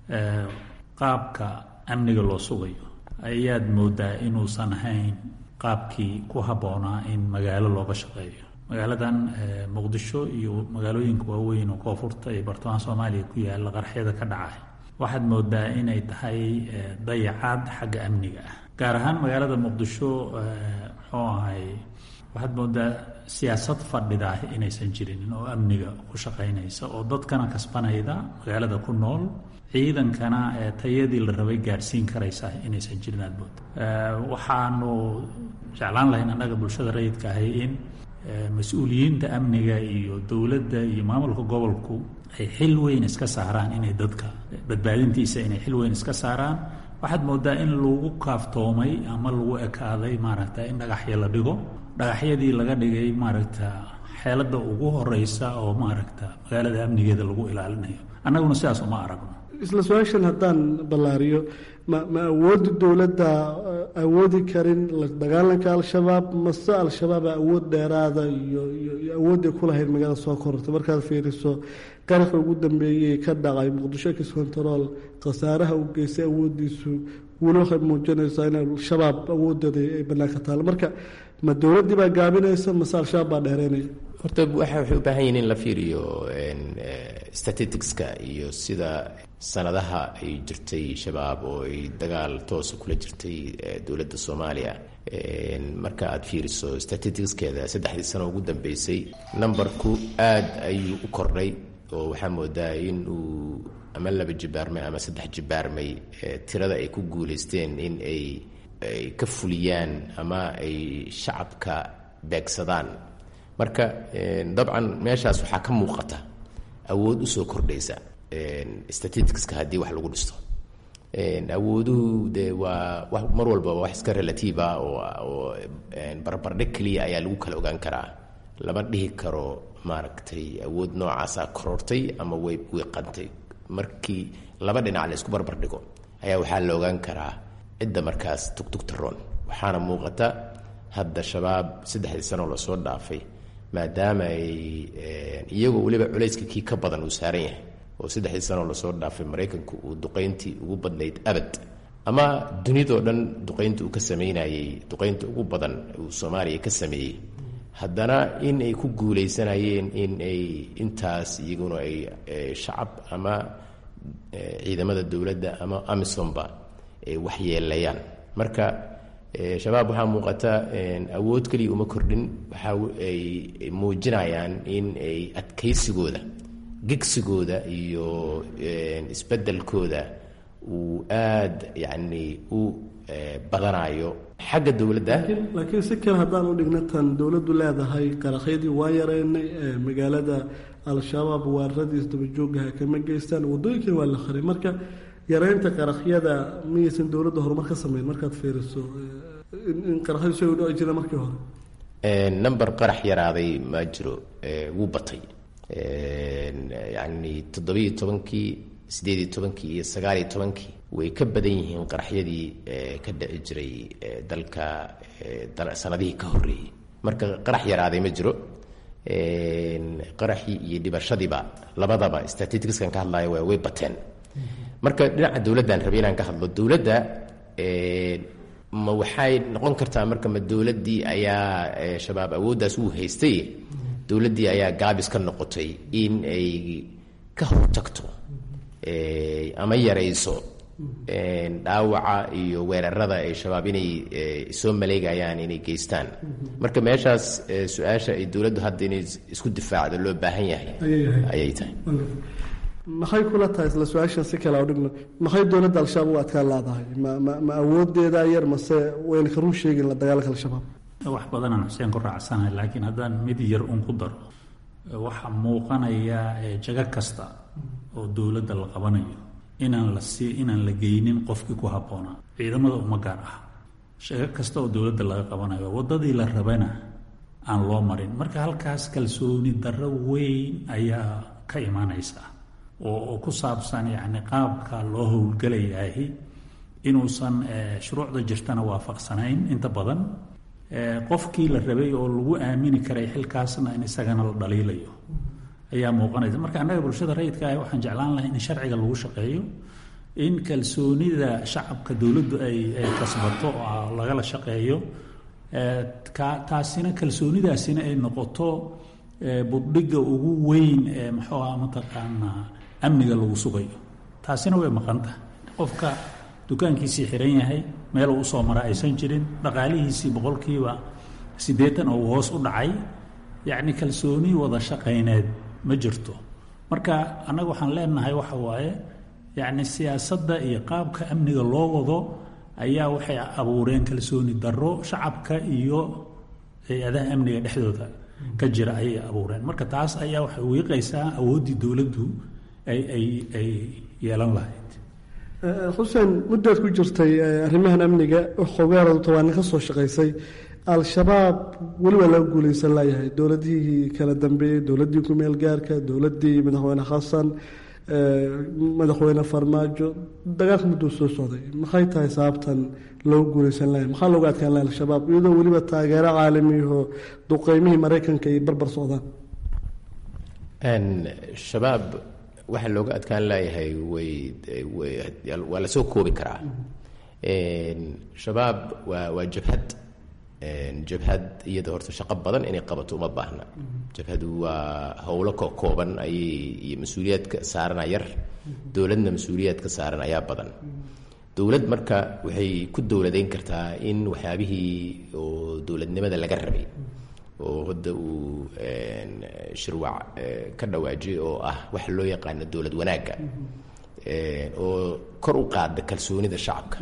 qaabka amniga loo sugayo ayaad moodaa inuusan ahayn qaabkii ku habboonaa in magaalo looga shaqeeyo magaaladan muqdisho iyo magaalooyinka waaweyn oo koonfurta iyo bartamaha soomaaliya ku yaalla qarxyada ka dhacay waxaad moodaa inay tahay dayacaad xagga amniga ah gaar ahaan magaalada muqdisho muxuu ahay waxaad moodaa siyaasad fadhida ah inaysan jirin oo amniga ku shaqaynaysa oo dadkana kasbanayda magaalada ku nool ciidankana tayadii la rabay gaadhsiin karaysa inaysan jirin aad mooda waxaanu jeclaan lahayn annaga bulshada rayidka ahay in mas-uuliyiinta amniga iyo dowladda iyo maamulka gobolku ay xil weyn iska saaraan inay dadka badbaadintiisa inay xil weyn iska saaraan waxaad moodaa in lagu kaaftoomay ama lagu ekaaday maaragta in dhagaxya la dhigo dhagaxyadii laga dhigay maaragta xeeladda ugu horeysa oo maaragta magaalada amnigeeda lagu ilaalinayo annaguna sidaas uma aragno isla su-aashan haddaan ballaariyo ma ma awoodda dowladda awoodi karin dagaalanka al-shabaab mase al-shabaaba awood dheeraada iyo iyo awoodday ku lahayd magaalada soo korortay markaad fiiriso qaraxa ugu dambeeyey ka dhacay muqdisho kis control khasaaraha u geystay awooddiisu weli waxay muujinaysaa in al-shabaab awooddeeda ay bannaanka taalo marka ma dowladdii baa gaabinaysa mase al-shabaab baa dheereynaya horta waxay u baahan yihiin in la fiiriyo statisticska iyo sida sanadaha ay jirtay shabaab oo ay dagaal toosa kula jirtay dowladda soomaaliya marka aad fiiriso statisticskeeda saddexdii sano ugu dambeysay numberku aad ayuu u kordhay oo waxaa moodaa in uu ama laba jibaarmay ama saddex jibaarmay tirada ay ku guuleysteen in ay ay ka fuliyaan ama ay shacabka beegsadaan marka dabcan meeshaas waxaa ka muuqata awood usoo kordhaysa statisticska haddii wax lagu dhisto awooduhu de waa mar walba wax iska relative ah oo barbardhig keliya ayaa lagu kala ogaan karaa lama dhihi karo maaragtay awood noocaasa korortay ama way wiiqantay markii laba dhinac la isku barbardhigo ayaa waxaa la ogaan karaa cidda markaas tugtugtaroon waxaana muuqata hadda shabaab saddexdii sanoo lasoo dhaafay maadaama ay iyagoo weliba culayska kii ka badan uu saaran yahay oo saddexdii sanoo lasoo dhaafay maraykanku uu duqayntii ugu badnayd abad ama dunidoo dhan duqaynta uu ka sameynayey duqaynta ugu badan uu soomaaliya ka sameeyey haddana in ay ku guuleysanayeen in ay intaas iyaguna ay shacab ama ciidamada dowladda ama amisomba ay waxyeelayaan marka shabaab waxaa muuqata awood keliya uma kordhin waxa ay muujinayaan in ay adkaysigooda gegsigooda iyo isbeddelkooda uu aada yacni u badanayo xagga dowladda laakiin si kale haddaan u dhigna tan dowladdu leedahay qaraxyadii waa yareynay magaalada al-shabaab waaradiis dabajoogaha kama geystaan wadooyinkina waa la qaray marka yareynta qaraxyada miyaysan dowladda horumar ka sameyn markaad fiiriso in qaraxyadu si u dhici jira markii hore number qarax yaraaday ma jiro wuu batay yacni toddobiiyo tobankii sideediyo tobankii iyo sagaaliyo tobankii way ka badan yihiin qaraxyadii ka dhici jiray dalka sanadihii ka horreeyey marka qarax yaraaday ma jiro qaraxii iyo dhibashadiiba labadaba statisticskan ka hadlaya waa way bateen marka dhinaca dowladdan rabay inaan ka hadlo dowladda ma waxay noqon kartaa marka ma dowladdii ayaa shabaab awooddaas uu haystay dowladdii ayaa gaabis ka noqotay in ay ka hortagto ama yarayso dhaawaca iyo weerarada ay shabaab inay soo maleegayaan inay geystaan marka meeshaas su-aasha ay dowladdu hadda inay isku difaacdo loo baahan yahay ayay tahay maxay kula tahay isla su-aashan si kale dhigno maxay dowladda al-shabaab u adkaan laadahay ma ma ma awoodeeda yar mase wayna ka run sheegin la dagaalanka al-shabaab wax badanaan xuseen ku raacsanahay laakiin haddaan mid yar un ku daro waxaa muuqanaya jago kasta oo dowladda la qabanayo inaan la sii inaan la geynin qofkii ku habboonaa ciidamada uma gaar ah jago kasta oo dowladda laga qabanayo waddadii la rabana aan loo marin marka halkaas kalsooni darro weyn ayaa ka imaanaysa oo ku saabsan yacni qaabka loo howlgelayahay inuusan shuruucda jirtana waafaqsanayn inta badan qofkii la rabay oo lagu aamini karay xilkaasna in isagana la dhaliilayo ayaa muuqanaysa marka annaga bulshada rayidka ah waxaan jeclaan lahay in sharciga lagu shaqeeyo in kalsoonida shacabka dowladdu ay ay kasbato oo lagala shaqeeyo taasina kalsoonidaasina ay noqoto buddhigga ugu weyn ee muxuu aha mataqaanaa amniga lagu sugayo taasina way maqan tahay qofka dukaankiisii xiran yahay meel uu usoo mara aysan jirin dhaqaalihiisii boqolkiiba siddeetan oo uu hoos u dhacay yacni kalsooni wada shaqayneed ma jirto marka annaga waxaan leenahay waxa waaye yacni siyaasadda iyo qaabka amniga loo wado ayaa waxay abuureen kalsooni darro shacabka iyo hay-adaha amniga dhexdooda ka jira ayay abuureen marka taas ayaa waxay wiiqaysaa awooddii dowladdu ay ay ay yeelan lahayd xuseen muddaad ku jirtay arrimahan amniga xogaaradu tobaanin ka soo shaqaysay al-shabaab weli waa laga guulaysan layahay dowladihii kala dambeeyey dowladdii ku-meel gaarka dowladdii madaxweyne xasan madaxweyne farmaajo dagaalka mudduu soo socday maxay tahay sababtan loogu guulaysan layahay maxaa looga adkaan lahay al-shabaab iyadoo weliba taageero caalamiyaho duqeymihii maraykanka ay barbar socdaan shabaab waxaa looga adkaan laayahay way waa lasoo koobi karaa shabaab waa waa jabhad jabhad iyada horta shaqo badan inay qabato uma baahna jabhadu waa howlo ko kooban ayay iyo mas-uuliyaadka saarana yar dowladna mas-uuliyaadka saaran ayaa badan dowlad marka waxay ku dowladeyn kartaa in waxyaabihii oo dowladnimada laga rabay oo hadda uu shirwac ka dhawaajiyay oo ah waxa loo yaqaano dowlad wanaagga oo kor u qaada kalsoonida shacabka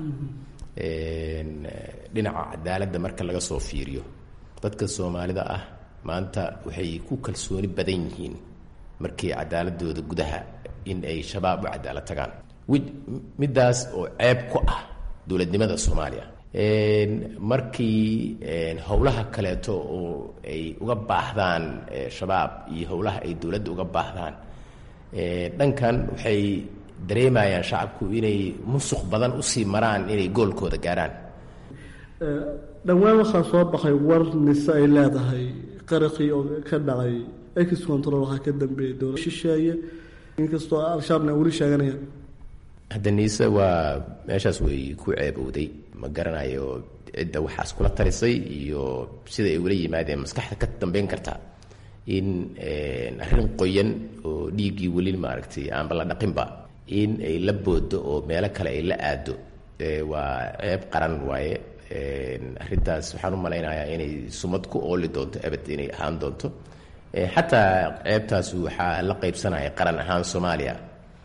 dhinaca cadaaladda marka laga soo fiiriyo dadka soomaalida ah maanta waxay ku kalsooni badan yihiin markii cadaaladooda gudaha in ay shabaab u cadaalad tagaan middaas oo ceeb ku ah dowladnimada soomaaliya markii howlaha kaleeto oo ay uga baahdaan shabaab iyo howlaha ay dowladda uga baahdaan dhankan waxay dareemayaan shacabku inay musuq badan usii maraan inay goolkooda gaaraan dhowaan waxaa soo baxay war mise ay leedahay qaraqii oo ka dhacay ex control waxaa ka dambeeyay dowlad shisheeye inkastoo al-shabaabna weli sheeganayaan hadda niise waa meeshaas way ku ceebowday ma garanayo cidda waxaas kula tarisay iyo sida ay ula yimaadeen maskaxda ka dambeyn kartaa in arrin qoyan oo dhiiggii weli maaragtay aanba la dhaqinba in ay la boodo oo meelo kale ay la aado waa ceeb qaran waaye arrintaas waxaan u malaynayaa inay sumad ku ooli doonto abad inay ahaan doonto xataa ceebtaas waxaa la qaybsanaya qaran ahaan soomaaliya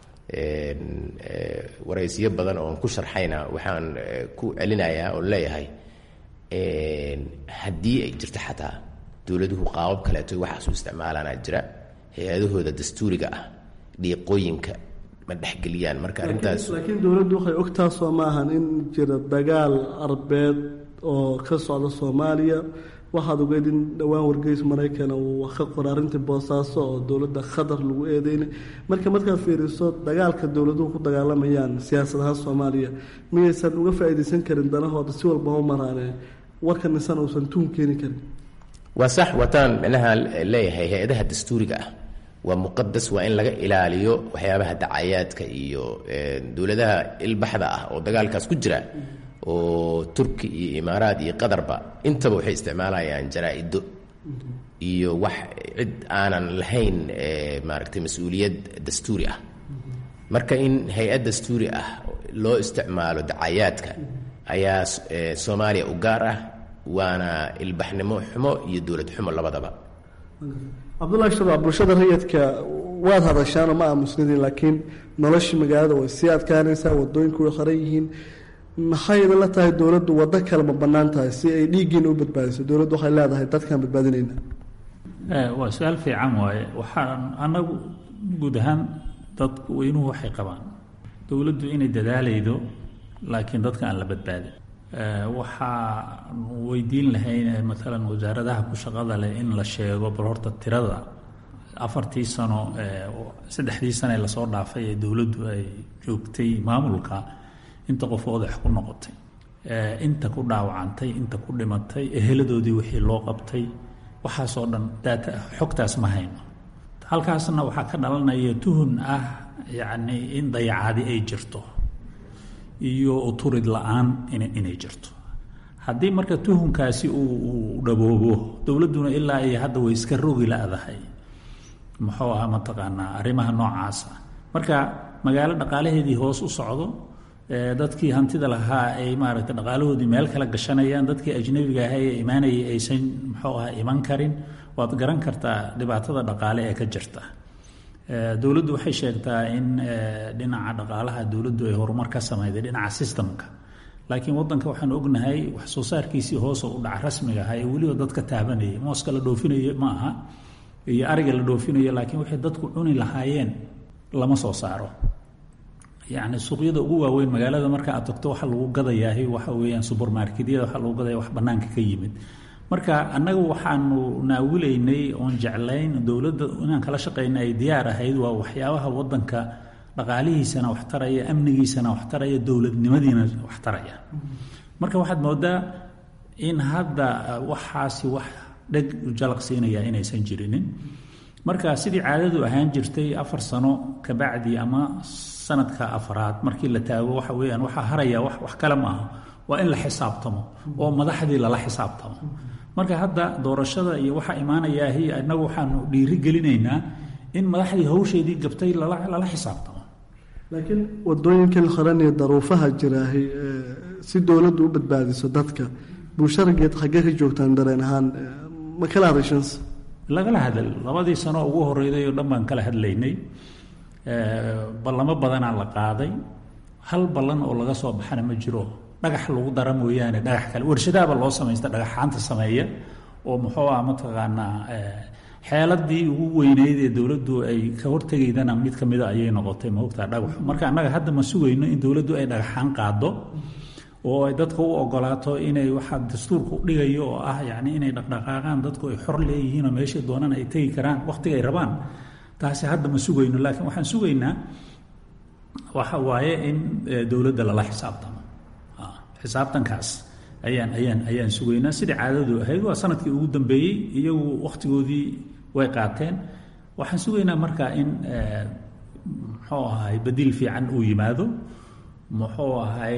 waraysiyo badan oon ku sharxayna waxaan ku celinayaa oo leeyahay haddii ay jirto xataa dowladuhu qaabab kaleeto waxaas u isticmaalaana jira hay-adahooda dastuuriga ah dhiiqooyinka ma dhexgeliyaan marka arrintaas laakiin dowladdu waxay ogtaa soo maahan in jira dagaal arbeed oo ka socda soomaaliya waxaad ogeed in dhowaan wargeys maraykan uu ka qora arrintii boosaaso oo dowladda khatar lagu eedeynay marka markaad fiiriso dagaalka dowladuhu ku dagaalamayaan siyaasad ahaan soomaaliya miyaysan uga faa'iidaysan karin danahooda si walba u maraane warka nisan uusan tuun keeni karin waa sax wataan micnaha leeyahay hay-adaha dastuuriga ah waa muqadas waa in laga ilaaliyo waxyaabaha dacayaadka iyo dowladaha ilbaxda ah oo dagaalkaas ku jira oo turki iyo imaaraad iyo qatarba intaba waxay isticmaalayaan jaraa-ido iyo wax cid aanan lahayn maaragtay mas-uuliyad dastuuri ah marka in hay-ad dastuuri ah loo isticmaalo dacayaadka ayaa soomaaliya u gaar ah waana ilbaxnimo xumo iyo dowlad xumo labadaba cabdullahi shabaab bulshada rayidka waad hadashaanoo ma aamusnidin laakiin noloshii magaalada way sii adkaanaysaa wadooyinku way qaran yihiin maxay idinla tahay dowladdu waddo kale ma bannaan tahay si ay dhiiggiina u badbaadiso dowladdu waxay leedahay dadkaan badbaadinayna waa su-aal fiican waaye waxaan annagu guud ahaan dadku weynuhu waxay qabaan dowladdu inay dadaalaydo laakiin dadka aan la badbaadin waxaan weydiin lahayn maalan wasaaradaha ku shaqada leh in la sheego bal horta tirada afartii sano saddexdii sano ee lasoo dhaafay ee dowladdu ay joogtay maamulka inta qof odax ku noqotay inta ku dhaawacantay inta ku dhimatay eheladoodii wixii loo qabtay waxaasoo dhan daata xogtaas ma hayno halkaasna waxaa ka dhalanaya tuhun ah yacni in dayacaadi ay jirto iyo uturid la-aan inay jirto haddii marka tuhunkaasi uu dhaboobo dowladduna ilaa iyo hadda way iska rogi la-dahay muxuu ahaa mataqaanaa arrimaha noocaasa marka magaalo dhaqaalaheedii hoos u socdo dadkii hantida lahaa ay maaragtay dhaqaalahoodii meel kala gashanayaan dadkii ajnabiga ahaa ee imaanayay aysan muxuu ahaa iman karin waad garan kartaa dhibaatada dhaqaale ee ka jirta dowladdu waxay sheegtaa in dhinaca dhaqaalaha dowladdu ay horumar ka samayday dhinaca sistamka laakiin wadanka waxaan ognahay wax soo saarkiisii hoos u dhaca rasmiga ahaa ee weliba dadka taabanayay mooska la dhoofinayo ma aha iyo ariga la dhoofinayo laakiin waxay dadku cuni lahaayeen lama soo saaro yacni suuqyada ugu waaweyn magaalada marka aad tagto waxa lagu gadayaahi waxa weeyaan subermarketyada waxa lagu gadaya wax bannaanka ka yimid marka annagu waxaanu naawilaynay oon jeclayn dowladda inaan kala shaqayna ay diyaar ahayd waa waxyaabaha wadanka dhaqaalihiisana wax taraya amnigiisana wax taraya dowladnimadiina wax taraya marka waxaad moodaa in hadda waxaasi wax dheg jalaq siinaya inaysan jirinin marka sidii caadadu ahaan jirtay afar sano kabacdi ama sanadka afraad markii la taago waxa weyaan waxaa haraya wax kale maaha waa in la xisaabtamo oo madaxdii lala xisaabtamo marka hadda doorashada iyo waxaa imaanayaahi inagu waxaanu dhiiri gelinaynaa in madaxdii hawsheedii gabtay lala xisaabtamo laakiin wadooyinkan qaran iyo daruufaha jiraahi si dowladdu u badbaadiso dadka bulsharageed xaggee ka joogtaan dareen ahaan ma kala hadashans lagala hadal labadii sano ugu horeyday oo dhan baan kala hadlaynay ballamo badanaa la qaaday hal ballan oo laga soo baxana ma jiro dhagax lagu dara mooyaane dhagax kale warshadaaba loo samaysta dhagaxaanta sameeya oo muxuu ah mataqaanaa xeeladii ugu weyneyd ee dowladdu ay ka hortegaydana mid ka mida ayay noqotay maogtaa dhagaxu marka annaga hadda ma sugayno in dowladdu ay dhagaxaan qaado oo ay dadka u ogolaato inay waxaa dastuurka u dhigayo oo ah yacni inay dhaqdhaqaaqaan dadku ay xor leeyihiin oo meeshay doonaan ay tegi karaan wakhtiga ay rabaan taasi hadda ma sugayno laakiin waxaan sugaynaa waxa waaye in dowladda lala xisaabtamo xisaabtankaas ayaan ayaan ayaan sugaynaa sidai caadadu ahayd waa sanadkii ugu dambeeyey iyagu wakhtigoodii way qaateen waxaan sugaynaa marka in muxuu ahay badiil fiican uu yimaado muxuu ahay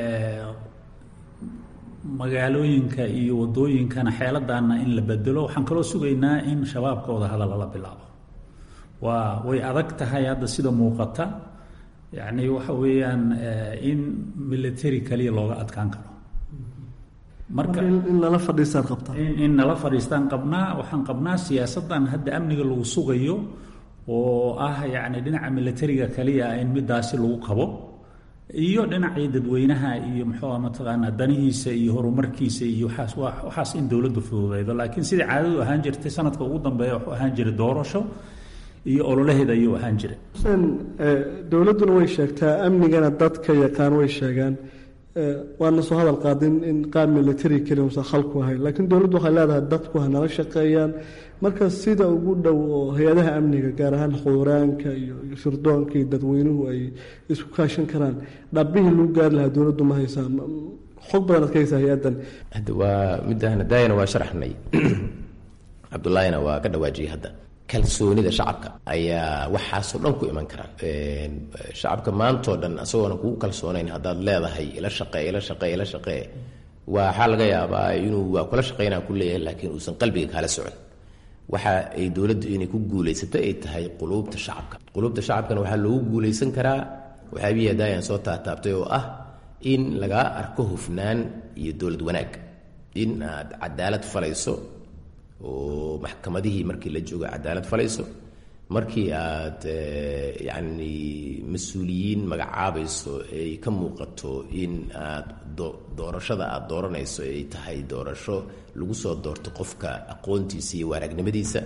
magaalooyinka iyo wadooyinkana xeeladaana in la bedelo waxaan kaloo sugaynaa in shabaabka wada hadal lala bilaabo waa way adag tahay hadda sida muuqata yacni waxa weeyaan in military kaliya looga adkaan karo marka in lala fadhiistaan qabtaa in nala fadhiistaan qabnaa waxaan qabnaa siyaasaddan hadda amniga lagu sugayo oo ah yacni dhinaca militariga kaliya in midaasi lagu qabo iyo dhinacii dadweynaha iyo muxuu mataqaanaa danihiisa iyo horumarkiisa iyo waxaas waxaas in dowladdu fududeydo laakiin sidai caadadu ahaan jirtay sanadka ugu dambeeya wuxuu ahaan jiray doorasho iyo ololaheeda ayuu ahaan jiray xuseen dowladduna way sheegtaa amnigana dadka yaqaan way sheegaan waana soo hadal qaadin in qaab military keli usan khalku ahayn laakiin dowladdu waxay leedahay dadku ha nala shaqeeyaan marka sida ugu dhow oo hay-adaha amniga gaar ahaan xuuraanka iyo sirdoonka iyo dadweynuhu ay isku kaashan karaan dhabbihii lagu gaari lahaa dowladdu ma haysaa xog badan ad ka haysaa hay-addan hadda waa midaan daayana waa sharaxnay cabdullaahina waa ka dhawaajiyay hadda kalsoonida shacabka ayaa waxaasoo dhan ku iman karaan shacabka maantoo dhan asagoona kugu kalsoonayn haddaad leedahay ila shaqee ila shaqee ila shaqee waxaa laga yaabaa inuu waa kula shaqaynaa ku leeyahay laakiin uusan qalbiga kaala socon waxa ay dowladdu inay ku guulaysato ay tahay quluubta shacabka quluubta shacabkana waxaa loogu guulaysan karaa waxaabihii daayaan soo taataabtay oo ah in lagaa arko hufnaan iyo dowlad wanaag in aad cadaalad falayso oo maxkamadihii markii la joogo cadaalad falayso markii aad yacni mas-uuliyiin magacaabayso ay ka muuqato in aad doorashada aad dooranayso ay tahay doorasho lagu soo doorto qofka aqoontiisa iyo waaragnimadiisa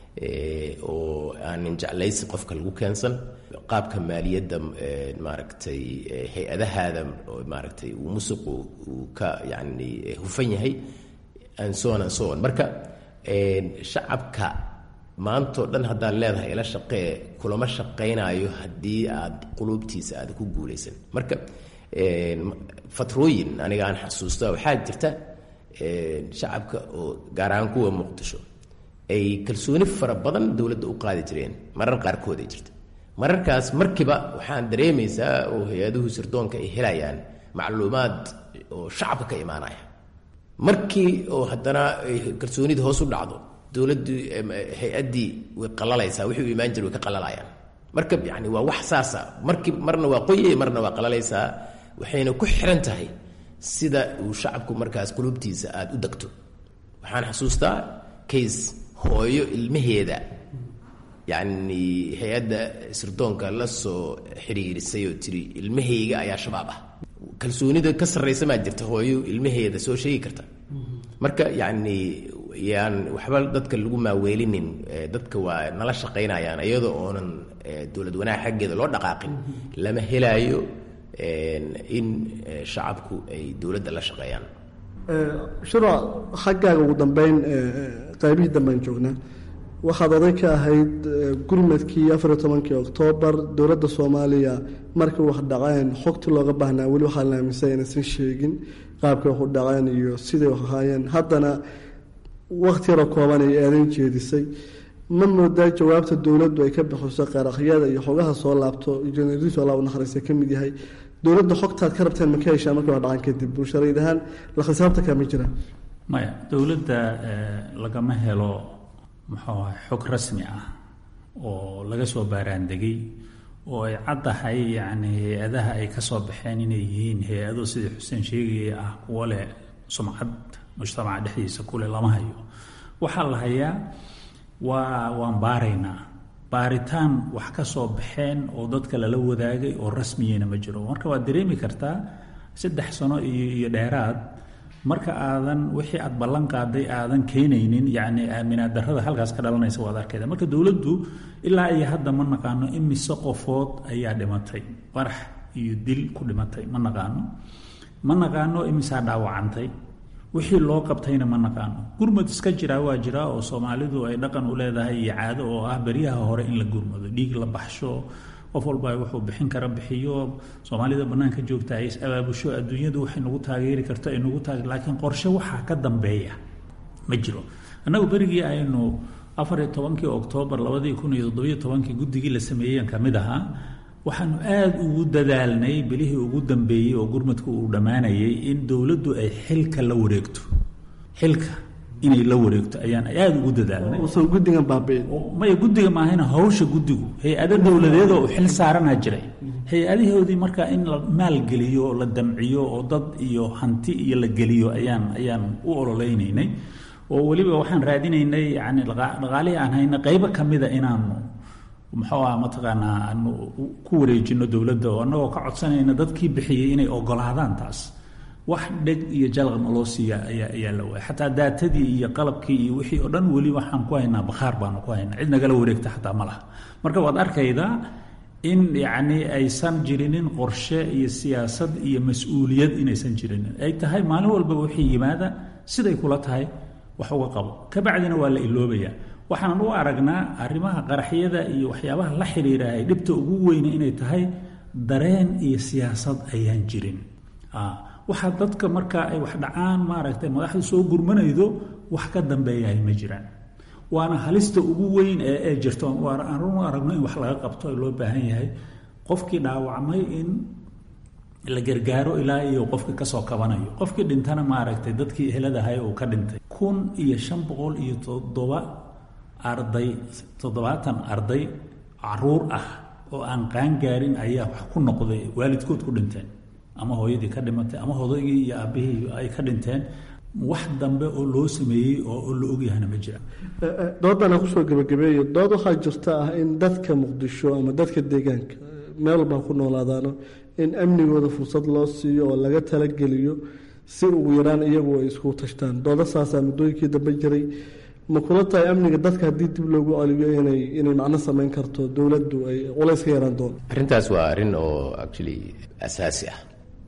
oo aanin jeclaysi qofka lagu keensan qaabka maaliyadda maaragtay hay-adahaada maaragtay uu musuqu uu ka yacni hufan yahay and so on and so on marka shacabka maantao dhan haddaad leedahay ila shaqee kulama shaqaynayo haddii aad quluubtiisa aad ku guulaysan marka fatrooyin aniga aan xasuusta waxaa jirta shacabka oo gaar ahaan kuwa muqdisho ay kalsooni fara badan dowladda u qaadi jireen marar qaarkood ay jirta mararkaas markiiba waxaan dareemaysaa oo hay-aduhu sirdoonka ay helayaan macluumaad oo shacabka ka imaanaya markii oo haddana kalsoonida hoos u dhacdo dowladdii hay-addii way qalalaysaa wixii u imaan jira way ka qalalayaan marka yani waa wax saasa markii marna waa qoye marna waa qalalaysaa waxayna ku xiran tahay sida uu shacabku markaas qulubtiisa aada u degto waxaan xasuustaa case hooyo ilmaheeda yacni hay-adda sirdoonka la soo xiriirisay oo tiri ilmahayga ayaa shabaab ah kalsoonida ka sarraysa maa jirta hooyo ilmaheeda soo sheegi karta marka yacni yaan waxba dadka lagu maaweelinin dadka waa nala shaqaynayaan iyadoo oonan dowlad wanaag xaggeeda loo dhaqaaqin lama helaayo in shacabku ay dowladda la shaqeeyaan shirwa xaggaaga ugu dambeyn qaybihii dambean joognaa waxaad oday ka ahayd gurmadkii afariyo tobankii oktoobar dowladda soomaaliya markii wax dhaceen xogtii looga baahnaa weli waxaa la aaminsan inaysan sheegin qaabkay wax u dhaceen iyo siday wax ahaayeen haddana wakti yaroo kooban ay aadan jeedisay ma moodaa jawaabta dowladdu ay ka bixiso qaraaqyada iyo xogaha soo laabto jeneriis alla u naxariista ka mid yahay dowladda xogtaad ka rabteen ma ka heshaa markii wax dhacan kadib bulsharayd ahaan la khisaabta kama jira maya dowladda lagama helo muxuu ahay xog rasmi ah oo laga soo baaraandegay oo ay caddahay yacni hay-adaha ay ka soo baxeen inay yihiin hay-ado sidii xuseen sheegaya ah kuwo leh sumcad mujtamaca dhexdiisa kule lama hayo waxaa la hayaa waa waan baaraynaa baaritaan wax ka soo baxeen oo dadka lala wadaagay oo rasmiyena ma jiro marka waad dareemi kartaa saddex sano iyo iyo dheeraad marka aadan wixii aad ballan qaaday aadan keenaynin yacni aaminaad darrada halkaas ka dhalanaysa waad arkayda marka dowladdu ilaa iyo hadda ma naqaano imise qofood ayaa dhimatay qarax iyo dil ku dhimatay ma naqaano ma naqaano imisaa dhaawacantay wixii loo qabtayna ma naqaano gurmad iska jiraa waa jiraa oo soomaalidu ay dhaqan u leedahay iyo caado oo ah beryaha hore in la gurmado dhiig la baxsho qof walba wuxuu bixin kara bixiyo soomaalida banaanka joogta ay is abaabusho adduunyadu waxay nagu taageeri karto ay nagu taage laakiin qorshe waxaa ka dambeeya ma jiro annagu berigii aynu afar iyo tobankii oktoobar labadii kun iyo toddobiyo tobankii guddigii la sameeyeen ka mid ahaa waxaanu aada ugu dadaalnay bilihii ugu dambeeyey oo gurmadku uu dhammaanayay in dowladdu ay xilka la wareegto xilka inay la wareegto ayaan aada ugu dadaalnay uusan guddigan baabi'in maya guddiga maahayna hawsha guddigu hay-ado dowladeed oo xil saaranaa jiray hay-adahoodii marka in la maalgeliyo oo la damciyo oo dad iyo hanti iyo la geliyo ayaan ayaan u ololeynaynay oo weliba waxaan raadinaynay yani dhaqaalihii aan hayna qaybo ka mida inaanu muxuu ah mataqaanaa aanu ku wareejino dowladda oo annagoo ka codsanayna dadkii bixiyey inay ogolaadaan taas wax dheg iyo jalaq naloo siiya ayaa ayaa la waaya xataa daatadii iyo qalabkii iyo wixii oo dhan weli waxaan ku haynaa bakhaar baanu ku haynaa cid nagala wareegta xataa ma laha marka waad arkaydaa in yacni aysan jirinin qorshe iyo siyaasad iyo mas-uuliyad inaysan jirinin ay tahay maalin walbaba wixii yimaada siday kula tahay wax uga qabo kabacdina waa la iloobayaa waxaanan u aragnaa arrimaha qaraxyada iyo waxyaabaha la xiriirahay dhibta ugu weyne inay tahay dareen iyo siyaasad ayaan jirin waxaa dadka marka ay wax dhacaan maaragtay madaxdu soo gurmanaydo wax ka dambeeyahay ma jiraan waana halista ugu weyn ee ee jirto aan u aragno in wax laga qabto ee loo baahan yahay qofkii dhaawacmay in la gargaaro ilaa iyo qofkii kasoo kabanayo qofkii dhintana maaragtay dadkii eheladahay uu ka dhintay kun iyo shan boqol iyo toddoba arday toddobaatan arday caruur ah oo aan qaangaarin ayaa wax ku noqday waalidkood ku dhinteen ama hooyadii ka dhimatay ama hodaygii iyo aabbihii ay ka dhinteen wax dambe oo loo sameeyey oo la ogyahana ma jira doodana kusoo gebagabeeyo dood waxaa jirta ah in dadka muqdisho ama dadka deegaanka meel walbaa ku noolaadaano in amnigooda fursad loo siiyo oo laga talageliyo si ugu yaraan iyagu ay isku tashtaan dooda saasaa muddooyinkii dambe jiray ma kula tahay amniga dadka haddii dib loogu celiyo inay inay macno samayn karto dowladdu ay culays ka yaraan doonto arrintaas waa arrin oo actually asaasi ah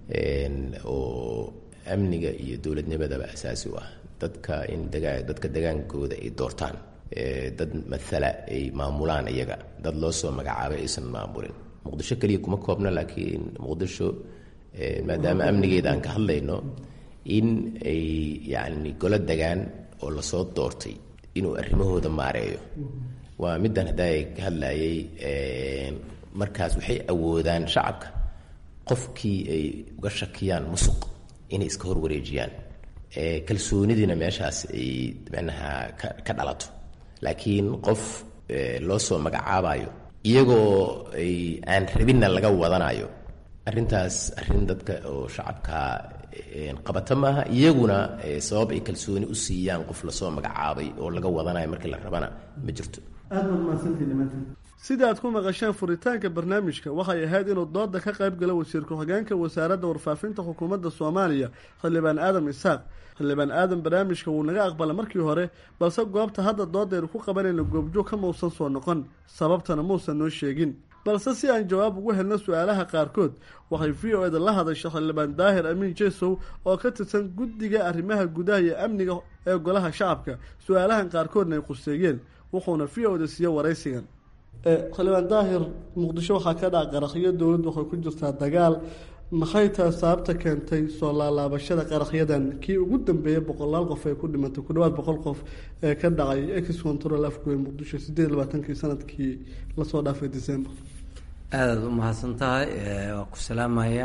oo amniga iyo dowladnimadaba asaasi u ah dadka in dagaa dadka degaankooda ay doortaan dad mathala ay maamulaan iyaga dad loo soo magacaabay aysan maamulin muqdisho keliya kuma koobna laakiin muqdisho maadaama amnigeeda aan ka hadlayno in ay yacni golo degaan oo lasoo doortay inuu arrimahooda maareeyo waa middan haddaa ka hadlayay markaas waxay awoodaan shacabka qofkii ay uga shakiyaan musuq inay iska horwareejiyaan kalsoonidiina meeshaas ay micnaha ka dhalato laakiin qof loo soo magacaabayo iyagoo ay aan rabinna laga wadanayo arrintaas arrin dadka oo shacabka qabata maaha iyaguna sabab ay kalsooni u siiyaan qof lasoo magacaabay oo laga wadanayo markii la rabana ma jirto aad baad mahadsantihi dhammaantiin sida aad ku maqasheen furitaanka barnaamijka waxay ahayd inuu dooda ka qayb galo wasiir ku-xigeenka wasaaradda warfaafinta xukuumadda soomaaliya xildhibaan aadam isaaq xildhibaan aadam barnaamijka wuu naga aqbala markii hore balse goobta hadda doodaynu ku qabanayna goobjoog ka mausan soo noqon sababtana muusan noo sheegin balse si aan jawaab ugu helno su-aalaha qaarkood waxay v o eda la hadashay xildhibaan daahir amiin jesow oo ka tirsan guddiga arrimaha gudaha iyo amniga ee golaha shacabka su-aalahan qaarkoodna ay quseeyeen wuxuuna v o da siiye waraysigan xildhibaan daahir muqdisho waxaa ka dhaca qarakhyo dowladdu waxay ku jirtaa dagaal maxay tahay sababta keentay soo laalaabashada qarakhyadan kii ugu dambeeyay boqolaal qof ee ku dhimatay ku dhawaad boqol qof ee ka dhacay ex control afgoy muqdisho sideed iyo labaatankii sanadkii lasoo dhaafay december aadaad u mahadsan tahay waa ku salaamaya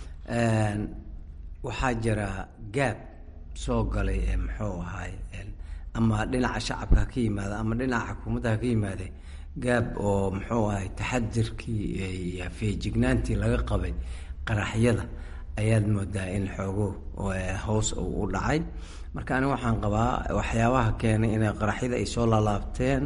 waxaa jira gaab soo galay ee muxuu ahaay ama dhinaca shacabka ha ka yimaada ama dhinaca xukuumadda ha ka yimaade gaab oo muxuu ahay taxadirkii iyo feejignaantii laga qabay qaraxyada ayaad moodaa in xoogo hoos u dhacay marka aniga waxaan qabaa waxyaabaha keenay inay qaraxyada ay soo laalaabteen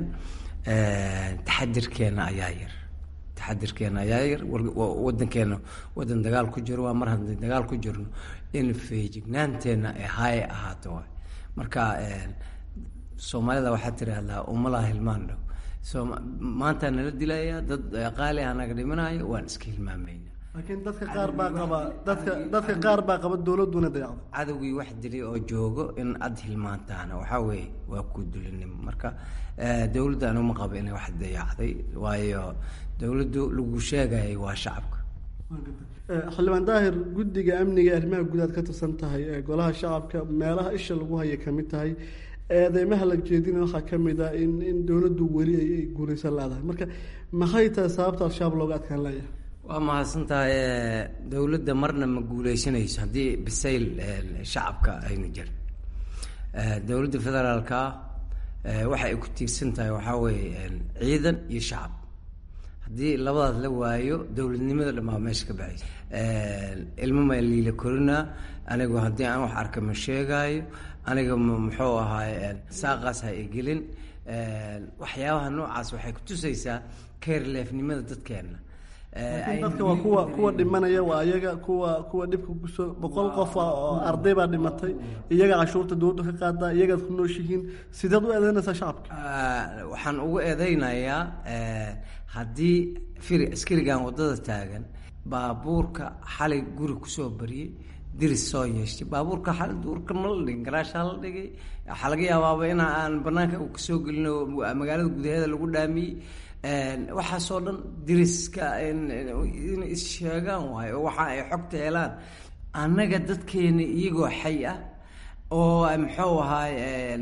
taxadirkeena ayaa yar taxadirkeena ayaa yar wadankeena wadan dagaal ku jiro waa mar haddii dagaal ku jirno in feejignaanteena ay haye ahaato waay marka soomaalida waxaa tiraahdaa umalaha hilmaan dhow so maantaa nala dilaya dad qaali ah naga dhimanaayo waan iska hilmaamayna laakiin dadka qaar baa qaba dadka dadka qaar baa qaba dowladuna dayacda cadowgii wax dilay oo joogo in ad hilmaantaana waxaa weeye waa ku dulinimo marka dowladda anigu ma qabo inay wax dayacday waayo dowladdu lagu sheegayay waa shacabka xildhibaan daahir guddiga amniga arrimaha gudaad ka tirsan tahay ee golaha shacabka meelaha isha lagu haya kamid tahay eedeymaha la jeedina waxaa ka mid ah in in dowladdu weli ay guulaysan leedahay marka maxay tahay sababta al-shabaab looga adkaan leeyahay waa mahadsan tahay dowladda marna ma guuleysanayso haddii bisayl shacabka aynu jirin dowladda federaalka waxa ay ku tiirsan tahay waxaa weeye ciidan iyo shacab haddii labadaas la waayo dowladnimada dhamaa meesha ka baxaysa ilmo ma liila korinaa anigu haddii aan wax arka ma sheegaayo aniga muxuu ahaay saaqaas ha igelin waxyaabaha noocaas waxay kutusaysaa keerleefnimada dadkeena laakiin dadka waa kuwa kuwa dhimanaya waa iyaga kuwa kuwa dhibka kusoo boqol qof ah oo arday baa dhimatay iyaga cashuurta dowladda ka qaadaa iyagaad ku nooshihiin sideed u eedeynaysaa shacabka waxaan ugu eedeynayaa haddii firi askarigan waddada taagan baabuurka xalay guri kusoo bariyey diris soo yeeshtay baabuurka xalay duurka ma la dhigin garaashaa la dhigay waxaa laga yaabaaba in aan banaanka kasoo gelin oo magaalada gudaheeda lagu dhaamiyey waxaasoo dhan diriska in issheegaan waayo oo waxa ay xogta helaan annaga dadkeena iyagoo xay ah oo muxuu ahaay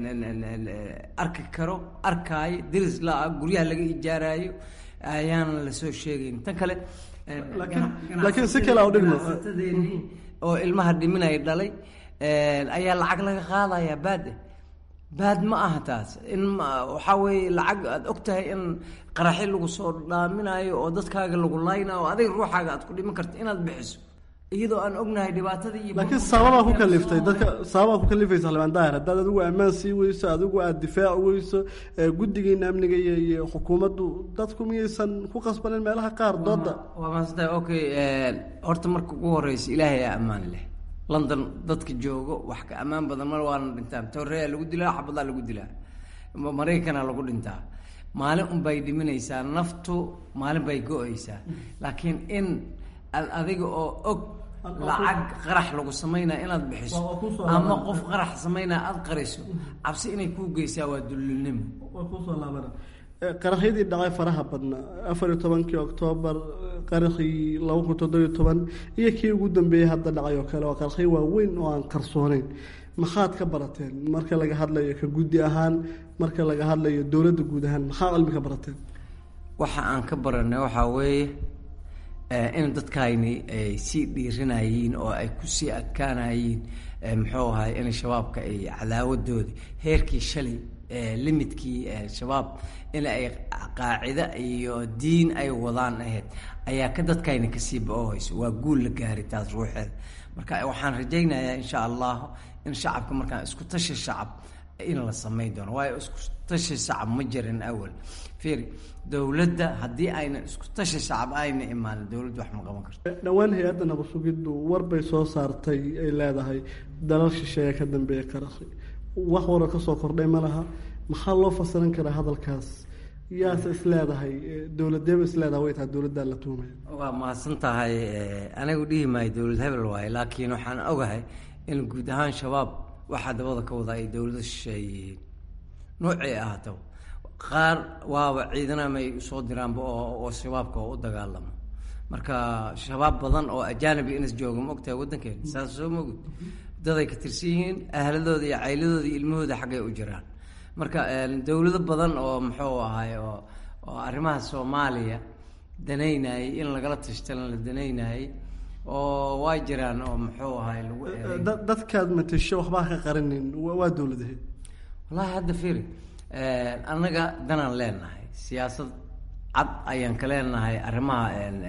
arki karo arkaayo diris la-a guryaha laga ijaaraayo ayaan lasoo sheegayn tan kale laakiin si kale udhigno oo ilmaha dhiminaya dhalay ayaa lacag laga qaadaya baade baad ma aha taas in waxaa weeye lacag aad og tahay in qaraxi lagu soo dhaaminayo oo dadkaaga lagu laynayo oo adiga ruuxaaga aad ku dhiman karta inaad bixiso iyadoo aan ognahay dhibaatada iyo laakiin sababaa ku kaliftay dadka sababaa ku kalifaysa xildhibaan daahir haddaad adigu ammaan sii weyso adigu aada difaac weyso guddigiina amniga iyo iyo xukuumaddu dadku miyaysan ku qasbanin meelaha qaar dooda waa maasanta okay horta marka ugu horeysa ilaahay aa ammaan leh london dadka joogo wax ka ammaan badan mar waana dhintaan toreya lagu dilaa xabadaa lagu dilaa maraykana lagu dhintaa maalin unbay dhiminaysaa naftu maalin bay go-aysaa laakiin in ad adiga oo og lacag qarax lagu samaynaya inaad bixiso ama qof qarax samaynaya aada qarayso cabsi inay kuu geysaa waa dullinimo kusoo laabana qaraxyadii dhacay faraha badnaa afar iyo tobankii oktoobar qaraxii laba kun toddobiyo toban iyo kii ugu dambeeyey hadda dhacay oo kale waa qaraxyo waaweyn oo aan qarsooneyn maxaad ka barateen marka laga hadlayo ka guddi ahaan marka laga hadlayo dowladda guud ahaan maxaa cilmi ka barateen waxa aan ka baranay waxaa weeye in dadkayni ay sii dhiiranayiin oo ay kusii adkaanayiin muxuu ahay in shabaabka ay cadaawadooda heerkii shalay limidkii shabaab in ay qaacida iyo diin ay wadaan ahayd ayaa ka dadkayna kasii ba-ohayso waa guul la gaaray taas ruuxeeda marka waxaan rajaynayaa insha allah in shacabka markaan isku tashi shacab in la samayn doono waayo isku tashi shacab ma jirin awal fiiri dowladda haddii ayna isku tashi shacab ayna imaanin dowladda wax ma qaban karto dhowaan hay-adda nabasugiddu war bay soo saartay ay leedahay dalal shisheeye ka dambeeya qaraxi wax waro kasoo kordhay ma laha maxaa loo fasiran karaa hadalkaas yaase isleedahay dowladeeba isleedahay way tahay dowladdaa la tuumaya waa mahadsan tahay anigu dhihi maayo dowlad hebel waaye laakiin waxaan ogahay in guud ahaan shabaab waxaa dabada ka wada ay dowlada shisheeyihiin noocay ahaataba qaar waaba ciidanama ay usoo diraanba oo shabaabka oo u dagaalamo marka shabaab badan oo ajaanibi inas jooga ma ogtahay waddankeena saas soo mogud daday ka tirsan yihiin ahladooda iyo cayladooda iyo ilmahooda xaggay u jiraan marka dowlado badan oo muxuu ahay oo oo arrimaha soomaaliya danaynayay in lagala tashtalan la danaynayay oo waa jiraan oo muxuu ahay lagu dadkaad matasho waxbaa ka qarinin waa dowladahe wallahi hadda firi annaga danaan leenahay siyaasad cad ayaan ka leenahay arrimaha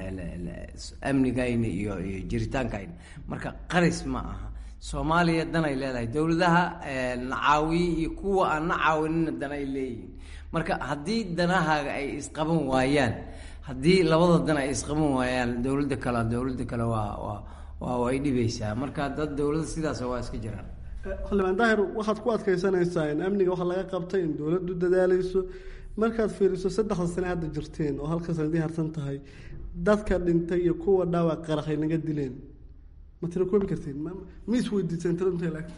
amnigayna iyo iyo jiritaankayna marka qaris ma aha soomaaliya danay leedahay dowladaha nacaawiye iyo kuwa aan na caawinina danay leeyihiin marka haddii danahaaga ay isqaban waayaan haddii labada dan ay isqaban waayaan dowladda kale dowladda kale waa waa waa way dhibaysaa marka dad dowladda sidaas waa iska jiraan xildhibaan daahir waxaad ku adkaysanaysaa in amniga waxa laga qabtay in dowladdu dadaalayso markaad fiiriso saddexda sane hadda jirteen oo halka sanadii harsan tahay dadka dhintay iyo kuwa dhaawac qaraxay naga dileen ma tira koobi kartiin ma is weydiiseen tira intay laagta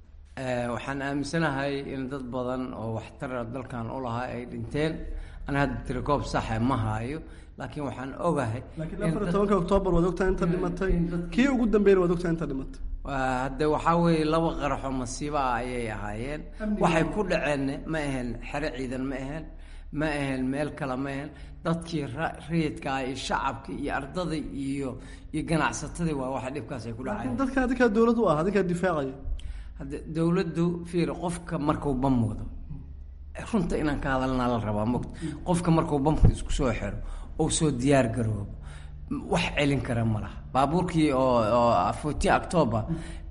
waxaan aaminsanahay in dad badan oo waxtara dalkan u lahaa ay dhinteen ana hadda tirakoob saxa ma haayo laakiin waxaan ogahay laakiin afar iyo tobanka oktoobar waad ogtahay inta dhimatay kii ugu dambeeyna waad ogtahay inta dhimatay hadde waxaa weeye laba qaraxoo masiibo ah ayay ahaayeen waxay ku dhaceen ma ahayn xero ciidan ma ahayn ma ahayn meel kale ma ahayn dadkii rayidka ah iyo shacabka iyo ardada iyo iyo ganacsatadii waa waxa dhibkaas ay ku dhaceen dadka adinkaa dowlad u ah adinkaa difaacaya hadde dowladdu fiir qofka markuu bam wado runta inaan ka hadalnaa la rabaa mogta qofka markuu bamka isku soo xiro ou soo diyaar garoobo wax celin kara ma laha baabuurkii oo oo fourteen october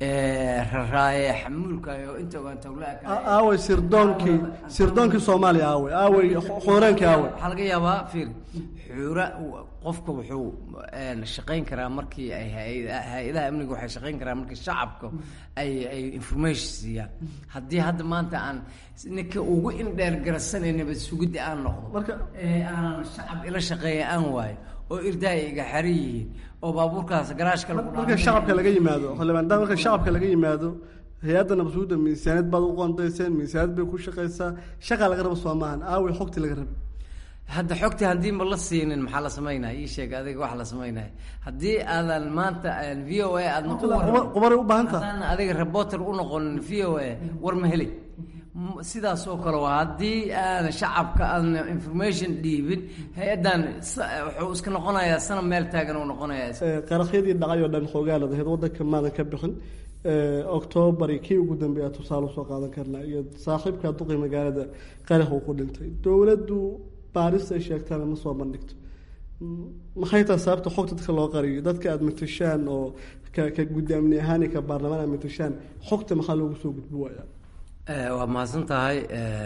raraaye xamuulka oo inta ogaan tawlaaka aaway sirdoonkii sirdoonkii soomaaliya aaway aaway xooraankii aaway waxaa laga yaabaa fiir xuura qofka wuxuu shaqayn karaa markii ay hay-adaha amniga waxay shaqayn karaa markii shacabka ay ay information siiyaan haddii hadda maanta aan ninka ugu indheer garasanay nabad sugidda aan noqdo marka aan shacab ila shaqeeya aan waayo oo irdaay iga xaran yihiin oo baabuurkaas garaashka lagu marka shacabka laga yimaado xildhibaan daa marka shacabka laga yimaado hay-adda nabasuudda miisaaniyad baad u qoondayseen miisaaniyad bay ku shaqaysaa shaqaa laga rabo soo maahan aaway xogtii laga raba hadda xogti haddii ma la siinin maxaa la samaynaya ii sheeg adiga wax la samaynaya haddii aadan maanta v o a aadna qubaray u baahan taha haddaan adiga reporter u noqonin v o a war ma helay sidaas oo kale waa haddii aan shacabka aadna information dhiibin hay-addan wuxuu iska noqonayaa sana meel taagan uu noqonayaa qaraxyadii dhacay oo dhan xoogaa ladahayd waddanka maadan ka bixin octoobar kii ugu dambeeya tusaale usoo qaadan karnaa iyo saaxiibka duqi magaalada qarax uu ku dhintay dowladdu baaris ay sheegtaana ma soo bandhigto maxay tahay sababta xogta dadka loo qariyo dadka aada matashaan oo ka ka guddi amni ahaan iyo ka baarlamaan aad matashaan xogta maxaa loogu soo gudbi waayaa waa mahadsan tahay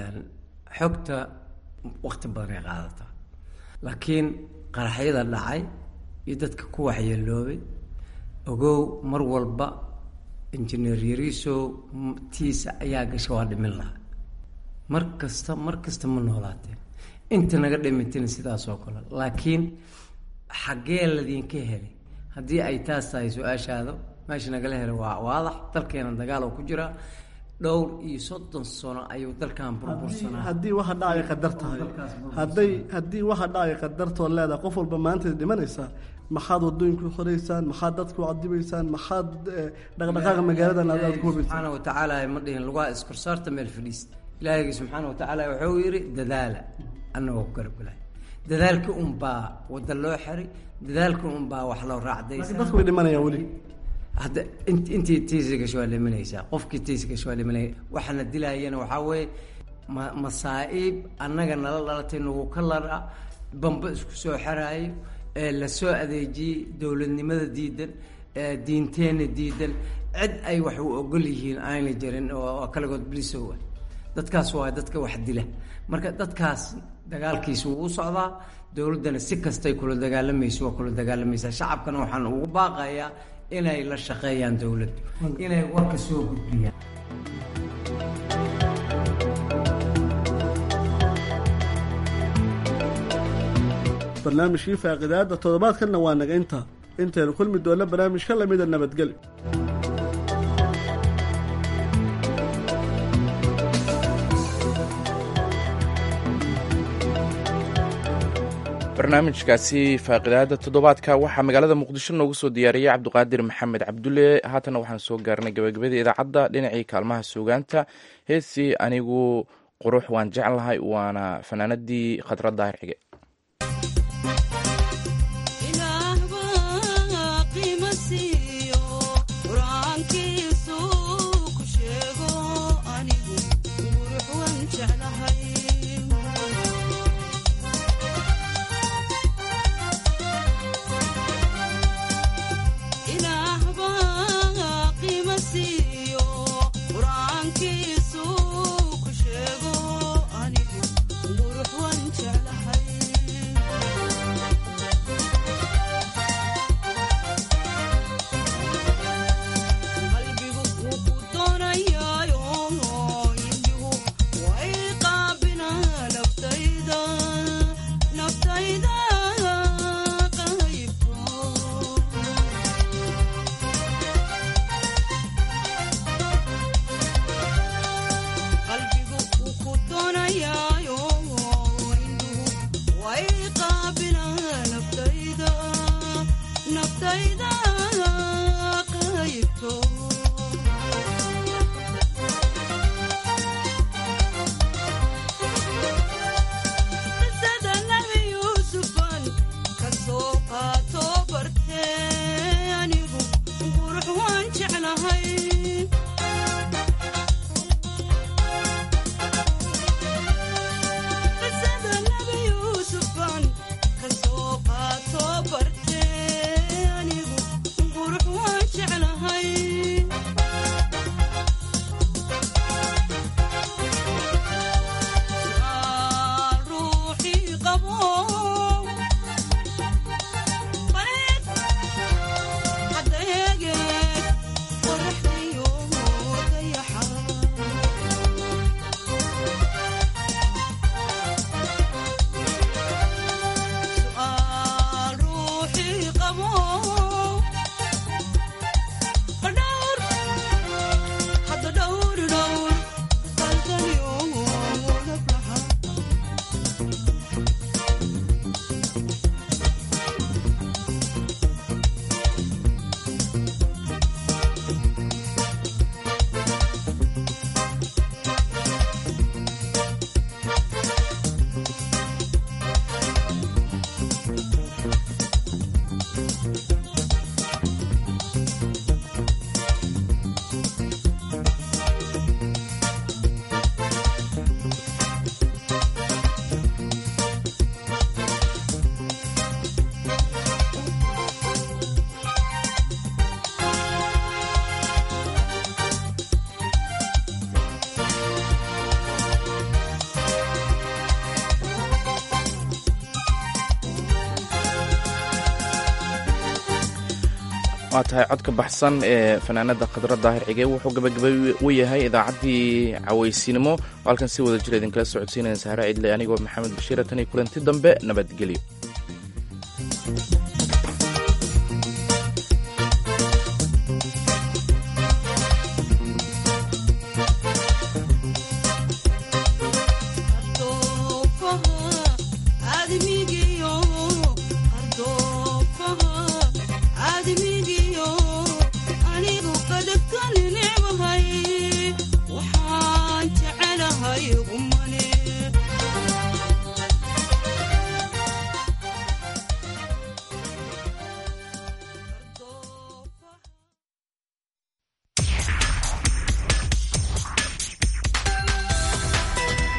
xogta wakti badan ay qaadataa laakiin qaraxyada dhacay iyo dadka ku waxyeeloobay ogow mar walba injineer yariisow tiisa ayaa gasha waa dhimin lahaa mar kasta mar kasta ma noolaateen inta naga dhimitana sidaas oo kale laakiin xaggee ladinka helay haddii ay taas tahay su-aashaada meesha nagala helo waa waadax dalkeena dagaal oo ku jira dhowr iyo soddon sano ayuu dalkan burbursanaa haddii waxa dhacaya qadar tahay hadday haddii waxa dhacaya qadartoo leedahay qof walba maanta dhimanaysaa maxaad wadooyinku xoreysaan maxaad dadku cadibaysaan maxaad dhaqdhaqaaqa magaaladan aad ku hubaysaan subxaana watacaala ma dhihin lugaa iskorsaarta meel fadhiista ilaahaygi subxaana watacaala wuxuu yidhi dadaala annagoo ku garabgalay dadaalka unbaa wada loo xiray dadaalka unbaa wax loo raacdaysa dadku way dhimanayaan weli hadda intii tiisi gasho waa dhimanaysaa qofkii tiisi gasho waa dhimanaya waxaana dilaayana waxaa weeye ma masaa'iib annaga nala dhalatay nagu ka lara bamba isku soo xeraayo ee lasoo adeejiyey dowladnimada diidan diinteenna diidan cid ay wax u ogol yihiin aanay jirin oo kaligood blisow ah dadkaas waa dadka wax dila marka dadkaas dagaalkiisa wuu u socdaa dowladdana si kastay kula dagaalamayso waa kula dagaalamaysaa shacabkana waxaan ugu baaqayaa inay la shaqeeyaan dowladdu inay warka soo gudbiyaan barnaamijkii faaqidaada toddobaadkanna waa naga intaa intaynu kulmi doonna barnaamij ka lamida nabadgelyo barnaamijkaasi faaqidaada toddobaadka waxaa magaalada muqdisho noogu soo diyaariyey cabduqaadir maxamed cabdulle haatana waxaan soo gaarnay gabagabadii idaacadda dhinacii kaalmaha suugaanta heesii anigu qurux waan jeclahay waana fanaanadii khadra daahir xige waa tahay codka baxsan ee fanaanada khadra daahir xige wuxuu gabagabay u yahay idaacaddii cawaysinimo oo halkan si wada jira idinkala socodsiinaya sahre cidle anigoo maxamed bashiira tan iyo kulanti dambe nabadgelyo